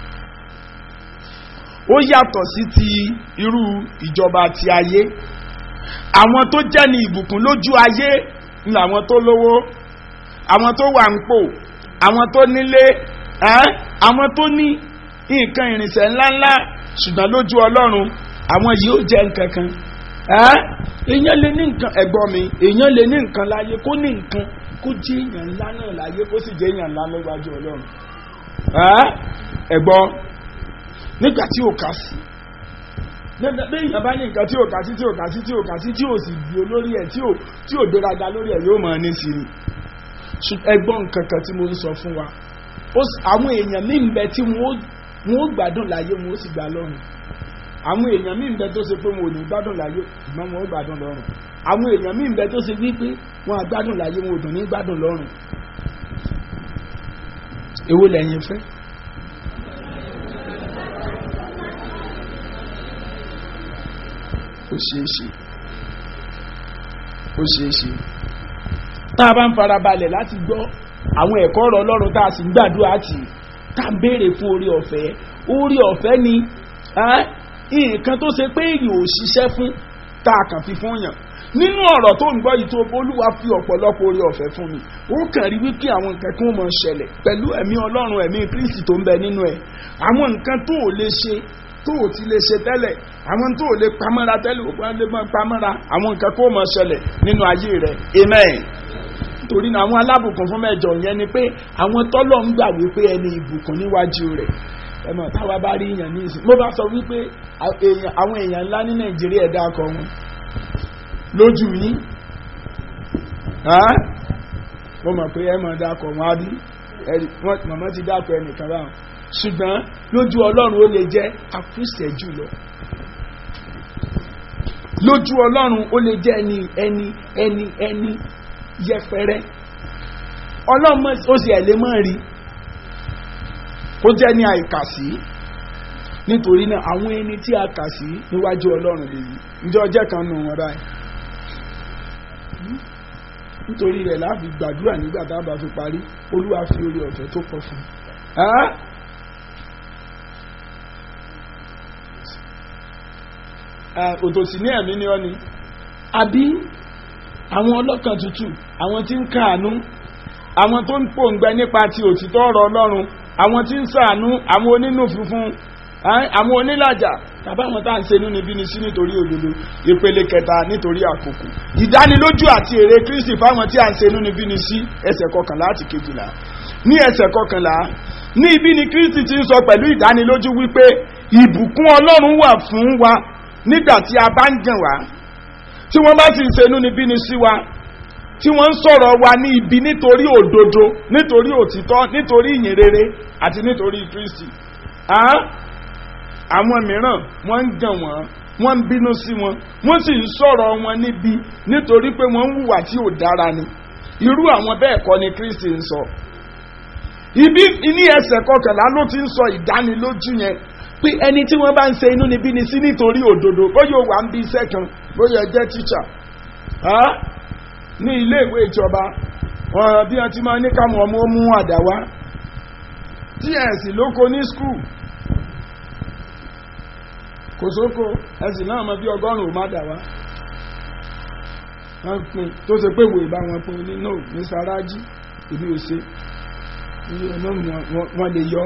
ó yàtọ̀ sí ti irú ìjọba ti ayé àwọn tó jẹ́ ní ìbùkún lójú ayé ni àwọn tó lówó àwọn tó wà ń pò àwọn tó nílé ẹ́ àwọn tó ní nǹkan ìrìnsẹ̀ ńláńlá ṣùgbọ́n lójú ọlọ́run àwọn yìí ó jẹ́ nǹkan kan ẹ́ èèyàn lè ní nǹkan ẹ̀gbọ́n mi èèyàn lè ní nǹkan láyé kó ní nǹkan kó jẹ́ èèyàn ńlá náà láyé kó sì jẹ́ èèyàn ńlá lọ́wájú ọlọ́run ẹ́ ẹ̀gbọ́n nígbà tí ò ká sí bí èèyàn bá ní nǹkan tí ò ká sí tí ò ká sí tí ò ká sí tí ò sì di olórí ẹ̀ tí ò tí ò gbéraga lórí ẹ̀ yóò máa ní sí ni ẹgbọ́n nǹkan kan tí mo ń sọ fún wa àwọn èèyàn mí ń bẹ tí wọ́n ó gbádùn láyé wọ́n ó sì gbà lọ́rùn àwọn èèyàn mí ń bẹ tó ṣe pé wọn ò ní gbádùn láyé ìgbọ́n wọn ó gbádùn lọ́rùn àwọn èèyàn mí ń bẹ tó ṣe wípé wọn á gbádùn láyé wọn ò dùn ní gbádùn lọ́rùn èwo lẹ́yìn fẹ́. ó ṣeé ṣe ó ṣeé ṣe tá a bá ń farabalẹ̀ láti gbọ́ àwọn ẹ̀kọ́ ọ̀rọ̀ ọlọ́run tá a sì ń gbàdúrà tì tá a béèrè fún orí ọ̀fẹ́ orí ọ̀fẹ́ ni ẹ́, nǹkan tó ṣe pé èyí ò ṣiṣẹ́ fún tá a kàn fi fún yàn nínú ọ̀rọ̀ tó ń gbọ́ yìí tó olúwa fi ọ̀pọ̀lọpọ̀ orí ọ̀fẹ́ fún mi ó kàn rí wípé àwọn nǹkan kí wọ́n máa ṣẹlẹ̀ pẹ̀lú ẹ̀mí ọlọ́run ẹ̀mí kristi tó ń bẹ nínú ẹ̀ àwọn nǹkan tó ò lè ṣe tó ò ti lè ṣe tẹ́lẹ̀ àwọn tó ò lè pamọ́ra tẹ́lẹ̀ ó lè máa pamọ́ra àwọn nǹkan kó máa ṣẹlẹ̀ nínú ayé rẹ̀ amen torí náà àwọn alábùkún fún mẹ́jọ yẹn ni pé àwọn tọ́lọ̀ ń gbà wípé ẹni ìbùkún níwájú rẹ̀ ẹ mọ̀ táwa bá rí èèyàn ní ìsìn mo bá sọ wípé à- èèyàn- àwọn èèyàn ńlá ní nàìjíríà ẹ̀dá ọkọ̀ wọn lójú yín Ẹ́? mo mọ̀ pé ẹ mọ̀ dákọ̀ wọn á bí ẹ̀rí wọ́n mọ̀mọ́ ti dákọ̀ ẹnìkan báwọn ṣùgbọ́n lójú ọlọ́run ó lè jẹ́ àkúṣẹ̀ jùlọ lójú ọlọ́run ó lè jẹ́ ẹni ẹni ẹni ẹni yẹpẹrẹ ọlọ́run mọ̀- ó sì ẹ̀ lè mọ̀ rí kó jẹ́ ní àìkàsí nítorí náà àwọn ẹni tí a kà sí níwájú ọlọ́run lèyí ǹjẹ́ ọjọ́ kan nù wọn báyìí nítorí rẹ̀ láàbì gbàdúrà nígbà tá a bá fi parí olúwa fi orí ọ̀fẹ́ tó pọ̀ fún un. Ẹ́? Ẹ́, òtòsí ní ẹ̀mí ni ọ́ ni àbí àwọn ọlọ́kàn tútù àwọn tí ń káàánú àwọn tó ń pòǹgbẹ nípa ti òtítọ́ ọ̀rọ̀ ọlọ́run àwọn tí ń ṣàánú àwọn onínú funfun ẹ́, àwọn onílàjà tàbí àwọn tá à ń ṣe inú níbí ni sí nítorí òdodo ìpele kẹta nítorí àkókò ìdánilójú àti èrè kristi fáwọn tí à ń ṣe inú níbí ni sí ẹsẹ̀ kọkànlá àti kejìlá ní ẹsẹ̀ kọkànlá ní ibi ni kristi ti ń sọ pẹ̀lú ìdánilójú wípé ìbùkún ọlọ́run wà fún wa nígbà tí a bá ń jàn wá tí wọ́n bá sì ń ṣe inú níbí ni sí wa tí wọ́n ń sọ̀rọ̀ wa ní ibi nítorí òdodo nítorí òtítọ́ nítorí ìyìn rere àti nítorí kristi Ah? àwọn mìíràn wọ́n ń gàn wọ́n wọ́n ń bínú sí wọn wọ́n sì ń sọ̀rọ̀ wọn níbi nítorí pé wọ́n ń hùwà tí ò dára ni irú àwọn bẹ́ẹ̀ kọ́ ni kristi ń sọ ibi ní ẹsẹ̀ kọkànlá ló ti ń sọ ìdánilójú yẹn pé ẹni tí wọ́n bá ń ṣe inú níbí ni sí nítorí òdodo bóyá ó wà ń bí iṣẹ́ kan bóyá ẹ jẹ́ tíṣà ní ilé ìwé ìjọba wọn bí wọn ti máa ní káwọn ọmọ ó mú àdá wá ts lóko ní skul kò sóko ẹsìn náà mọ bí ọgọ́rùn-ún má dà wá wọ́n pin tó ṣe pé wòye bá wọn pin ní no ní saraji èmi ò ṣe iye ọlọ́run wọn lè yọ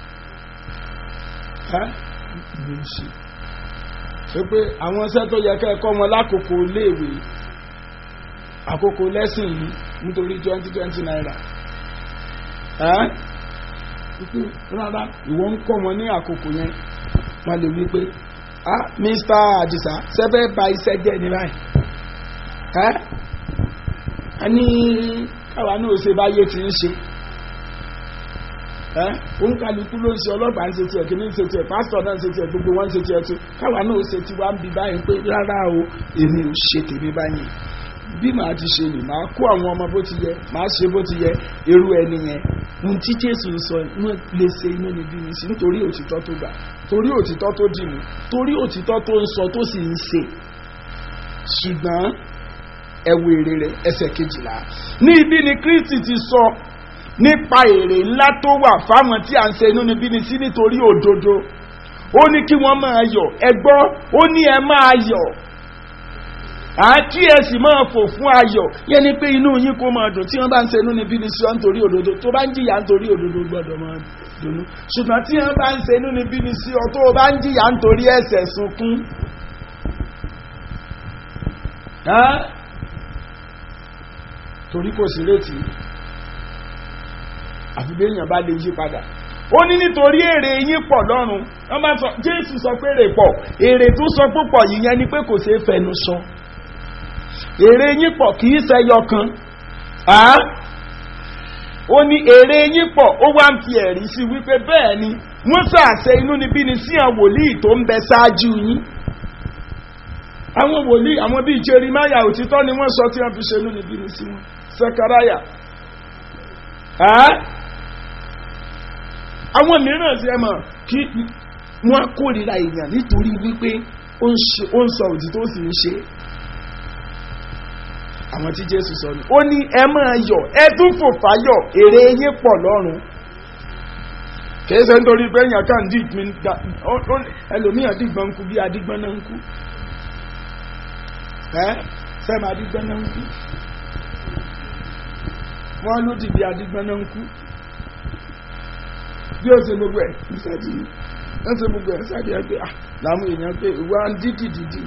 ẹ́ èmi ò ṣe ṣe pé àwọn iṣẹ́ tó yẹ kẹ́ ẹ kọ́ wọn lákòókò léèwé àkókò lẹ́sìn yìí nítorí twenty twenty naira ẹ́ wípé rárá ìwọ ń kọ́ wọn ní àkókò yẹn wọ́n lè wí pé ah mr adisa sẹ́fẹ́ ba iṣẹ́ jẹ́ ní báyìí ẹ́ a ní káwa náà ṣe báyé ti ń ṣe ẹ́ òǹkàlùkù ló ń ṣe ọlọ́pàá ń ṣe tiẹ̀ kí ní ń ṣe tiẹ̀ pásítọ̀ náà ń ṣe tiẹ̀ gbogbo wọn ń ṣe tiẹ̀ tó káwa náà ṣe tiwa ń bi báyìí pé rárá o èmi ò ṣe tèmi báyìí bí màá ti ṣe nì màá kó àwọn ọmọ bó ti yẹ màá ṣe bó ti yẹ irú ẹni yẹn ohun tí jésù ń sọ wọn lè ṣe inú níbí mi sí nítorí òtítọ́ tó gbà torí òtítọ́ tó dì mú torí òtítọ́ tó ń sọ tó sì ń ṣe ṣùgbọ́n ẹ̀wù èrè rẹ̀ ẹsẹ̀ kejìlá ní ibi ni kristi ti sọ nípa èrè ńlá tó wà fáwọn tí à ń ṣe inú níbí ni sí nítorí òdodo ó ní kí wọ́n máa yọ̀ ẹ gbọ́ ó ní ẹ máa yọ̀ àti ẹ sì máa fò fún ayọ̀ yẹn ni pé inú yín kó máa dùn tí wọ́n bá ń ṣe inú níbí ni sí ọ́ nítorí òdodo tó bá ń jìyà nítorí òdodo gbọ́dọ̀ máa dùnú ṣùgbọ́n tí wọ́n bá ń ṣe inú níbí ni sí ọ tó o bá ń jìyà nítorí ẹ̀ṣẹ̀ sunkún. torí kò sí retí àfi bí èèyàn bá lè yí padà ó ní nítorí èrè yín pọ̀ lọ́rùn wọ́n bá sọ jésù sọ pé èrè pọ̀ èrè tó sọ púpọ̀ yìí yẹn ni pé kò ṣeé fẹnu sọ èrè yín pọ̀ kì í ṣẹyọ kan ó ní èrè yín pọ̀ ó wá ń fi ẹ̀rí sí wípé bẹ́ẹ̀ ni wọ́n ṣàṣẹ inú níbí ni sí àwọn wòlíì tó ń bẹ ṣáájú yín àwọn wòlíì àwọn bíi jerimaya òtítọ́ ni wọ́n sọ tí wọ́n fi ṣe inú níbí ni sí wọn sekaraya àwọn mìíràn ti ẹ mọ̀ kí wọ́n kórìíra èèyàn nítorí wípé ó ń sọ òtítọ́ ó sì ń ṣe àwọn tí jésù sọ ni ó ní ẹ máa yọ ẹ tún fò fáyọ èrè yín pọ̀ lọ́rùn kìí ṣe nítorí pé èèyàn kàn dì mí da ó- ó- ẹlòmíyàn dìgbọ́n ń kú bí adigbọ́n náà ń kú ẹ́ sẹ́mi adigbọ́n náà ń kú wọ́n ló dì bí adigbọ́n náà ń kú bí ó ṣe gbogbo ẹ̀ ń ṣáàjì ń ṣe gbogbo ẹ̀ ń ṣáàjì ẹ̀ pé ah làwọn èèyàn pé ìwà ń dídì dídì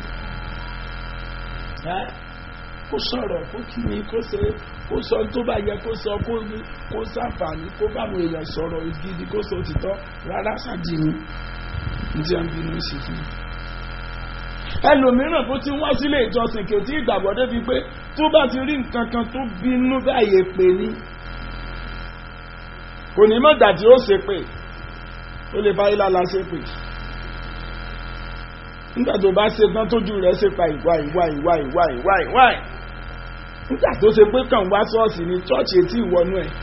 ẹ́ kó sọ̀rọ̀ kó kí ni kó ṣe kó sọ tó bá yẹ kó sọ kó kó sàǹfààní kó bá àwọn èèyàn sọ̀rọ̀ gidi kó sọ òtítọ́ rárá ṣáàjì ni ní tí a ń bínú sí fún un ẹlòmíràn tó ti wá sílé ìjọsìn kò tí ìgbàgbọ́ débi pé tó bá ti rí nǹkan kan tó bínú báyìí pé ní kò ní mọ̀ dàtí ó ṣe pé ó lè bá ilá la ṣe pé nígbà tó bá ṣe tán tójú rẹ̀ ṣe pa ìwà ìwà ìwà ìwà ìwà ìwà ẹ̀ nígbà tó ṣe pé kàn wá ṣọ́ọ̀ṣì ní ṣọ́ọ̀ṣì etí ìwọ́nú ẹ̀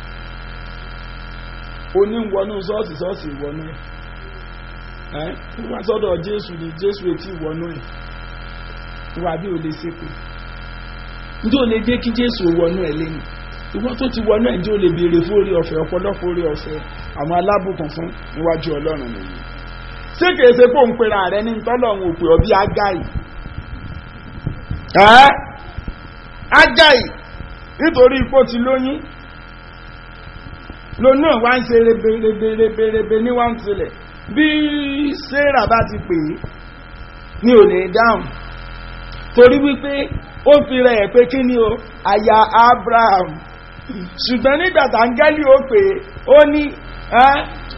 oní ìwọ́nú ṣọ́ọ̀ṣì ṣọ́ọ̀ṣì ìwọ́nú ẹ̀ ẹ́ wá sọ́dọ̀ jésù ní jésù etí ìwọ́nú ẹ̀ wà bí o lè ṣe pé njẹ́ o lè jẹ́ kí jésù wọnú ẹ̀ lẹ́nu ìwọ tó ti wọnú ẹ̀ njẹ́ o lè béèrè fún orí ọ̀fẹ́ ọ̀pọ̀lọpọ̀ orí ọ̀fẹ́ àwọn alábùkún fún níwájú ọlọ́run nìyí ṣé kìí ṣe pé òun pera rẹ ní tọ́lọ́run òpè ọbí ágáì ẹ́ ágáì nítorí ipò ti lóyún lónú ẹ̀ wá ń ṣe rebereberebe ní wá ń tilẹ̀ bí sarah bá ti pè é ní ò ní dáhùn torí wípé ó fi rẹ̀ ẹ̀ pé kí ni o aya abraham ṣùgbọ́n nígbà táńgẹ́lì ó pè é ó ní ẹ́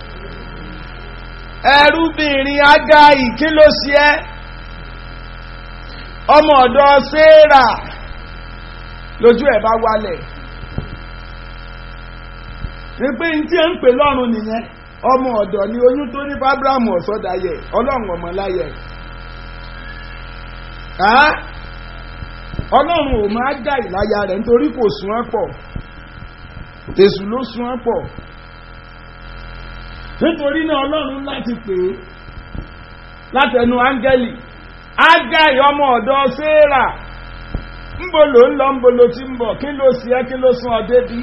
ẹrúbìnrin agai kí ló ṣe ẹ́ ọmọ ọ̀dọ̀ sarah lójú ẹ̀ bá wálẹ̀ wípé ní tí ẹ ń pè lọ́rùn nìyẹn ọmọ ọ̀dọ̀ ni oyún tó ní fábíráàmù ọ̀sọ́dayẹ ọlọ́run ọmọláyẹ ọlọ́run ò máa dá ìláya rẹ̀ nítorí kò sún ọ́ pọ̀ tèṣù ló sún ọ́ pọ̀ nítorí náà ọlọ́run láti pè é látẹnu áńgẹ́lì ágáì ọmọ ọ̀dọ̀ séèrà ńbo ló ń lọ ńbo ló ti ń bọ̀ kí ló sì ẹ́ kí ló sún ọ débi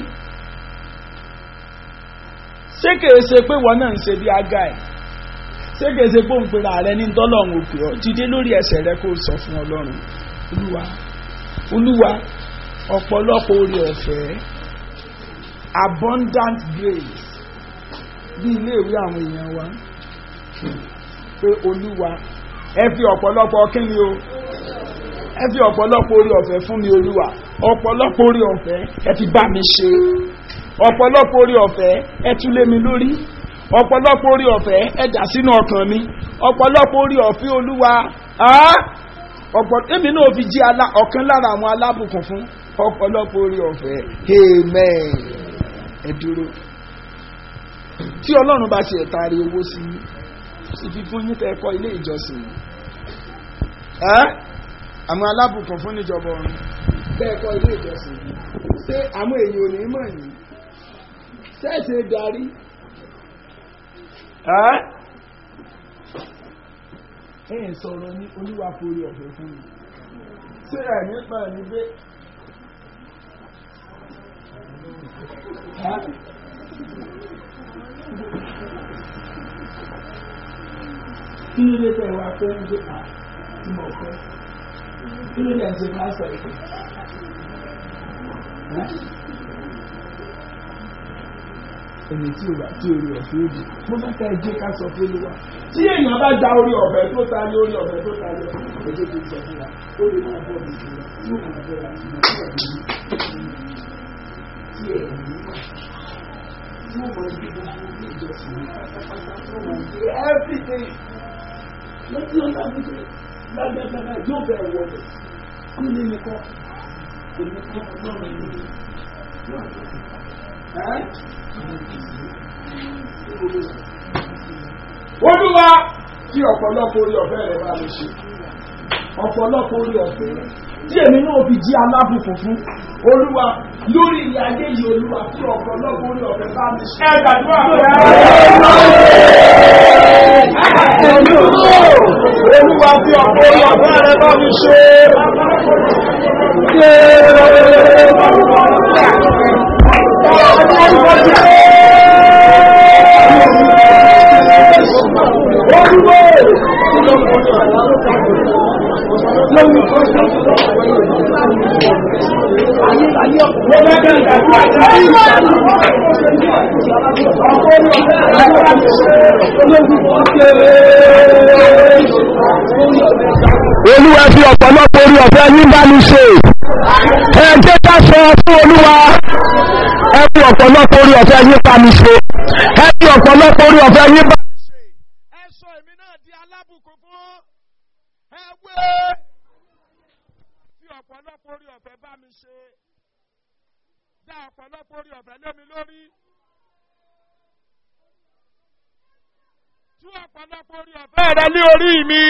ṣé kèé ṣe pé wọn náà ń ṣe bí ágáì ṣé kèé ṣe pé òun pera rẹ ní tọ́lọ́run òkè ọ́ jíde lórí ẹsẹ̀ rẹ kó sọ fún ọlọ́run olúwa olúwa ọ̀pọ̀lọpọ̀ orí ọ̀fẹ́ abundant grace bí iléèwé àwọn èèyàn wa pé olúwa ẹ fi ọ̀pọ̀lọpọ̀ kíni o ẹ fi ọ̀pọ̀lọpọ̀ orí ọ̀fẹ́ fún mi olúwa ọ̀pọ̀lọpọ̀ orí ọ̀fẹ́ ẹ fi bá mi ṣe ọ̀pọ̀lọpọ̀ orí ọ̀fẹ́ ẹ tún lé mi lórí ọ̀pọ̀lọpọ̀ orí ọ̀fẹ́ ẹ dà sínú ọkàn mi ọ̀pọ̀lọpọ̀ orí ọ̀fẹ́ olúwa ọ̀pọ̀ èmi náà fi jí ọ̀kan lára àwọn alábùkún fún ọ̀pọ̀lọpọ̀ orí ọ̀fẹ́ amen ẹ dúró tí ọlọ́run bá ti ẹ̀ta rí owó sí sì fi fún yín tẹ́ẹ̀kọ́ ilé ìjọsìn ẹ́ àwọn alábùkún fún níjọba ọ̀run tẹ́ẹ̀kọ́ ilé ìjọsìn ṣé àwọn èèyàn ò ní mọ̀ yìí ṣẹ́ẹ̀ṣẹ̀ darí ẹ́ ẹ̀ sọ̀rọ̀ ní olúwa forí ọ̀fẹ́ fún mi ṣé ẹ̀ nípa ẹ̀ ní pé kí ló dé tẹ wá fẹ́ ń gbé à tí mo fẹ́ kí ló dé ẹ̀ ń ṣe máa sọ ìpè ẹni tí o bá tí orí ọ̀fẹ́ òdì mo fẹ́ ká ẹjẹ́ ká sọ fún olúwa tí èèyàn bá gba orí ọ̀fẹ́ tó ta ní orí ọ̀fẹ́ tó ta ní ẹjẹ́ tó sọ fún wa ó lè máa bọ̀ mí sílẹ̀ tí ó máa bọ̀ láti máa bọ̀ mí tí ẹ̀ ní tí ó máa gbé gbogbo ní ìjọsìn ní pátápátá tó máa gbé everything lọ́tí ọ̀la mi pé lágbàgbà yóò bẹ̀ wọlé kí ni mi kọ́ èmi kọ́ ọlọ́run ní olúwa tí ọ̀pọ̀lọpọ̀ orí ọ̀fẹ́ rẹ̀ bá lè ṣe ọ̀pọ̀lọpọ̀ orí ọ̀fẹ́ rẹ̀ tí èmi náà fi jí alábùkún fún olúwa lórí ilé ayé yìí olúwa tí ọ̀pọ̀lọpọ̀ orí ọ̀fẹ́ bá lè ṣe. ẹ gbàdúrà olúwa tí ọ̀pọ̀ orí ọ̀fẹ́ rẹ̀ bá lè ṣe. Yeah. olúwa fi ọ̀pọ̀lọpọ̀ orí ọ̀fẹ́ yín bá mi ṣe ẹ jẹ́ ká sọ fún olúwa ẹ fi ọ̀pọ̀lọpọ̀ orí ọ̀fẹ́ yín bá mi ṣe ẹ fi ọ̀pọ̀lọpọ̀ orí ọ̀fẹ́ yín bá mi ṣe. ẹ sọ èmi náà di alábùkún fún ẹ wé fi ọ̀pọ̀lọpọ̀ orí ọ̀fẹ́ bá mi ṣe dá ọ̀pọ̀lọpọ̀ orí ọ̀fẹ́ lé mi lórí tú ọ̀pọ̀lọpọ̀ orí ọ̀fẹ́ rẹ lé orí mi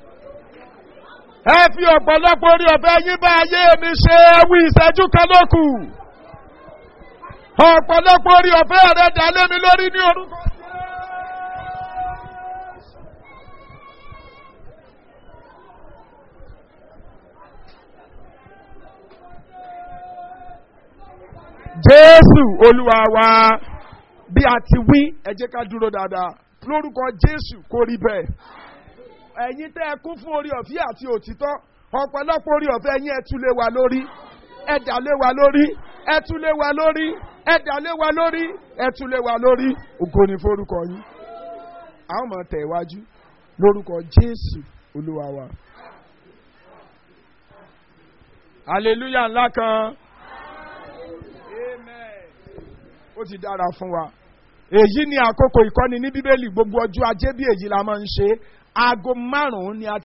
ẹ fi ọ̀pọ̀lọpọ̀ orí ọ̀fẹ́ yín bá ayé mi ṣe ẹ wí ìṣẹ́jú kan lókù ọ̀pọ̀lọpọ̀ orí ọ̀fẹ́ rẹ dá lé mi lórí ní orúkọ jésù olúwa wa bí a ti wí ẹ jẹ́ ká dúró dáadáa lórúkọ jésù kò rí bẹ́ẹ̀ ẹ̀yin tẹ́ ẹ kún fún orí ọ̀fẹ́ àti òtítọ́ ọ̀pọ̀lọpọ̀ orí ọ̀fẹ́ ẹ̀yin ẹ tún lé wa lórí ẹ dà lé wa lórí ẹ tún lé wa lórí ẹ dà lé wa lórí ẹ tún lé wa lórí ògo ni forúkọ yín a ó máa tẹ̀ iwájú lórúkọ jésù olúwa wa. hallelujah ńlá kan amen ó ti dára fún wa èyí ni àkókò ìkọ́ni ní bíbélì gbogbo ọjọ́ ajé bí èyí la máa ń ṣe aago márùn-ún ni a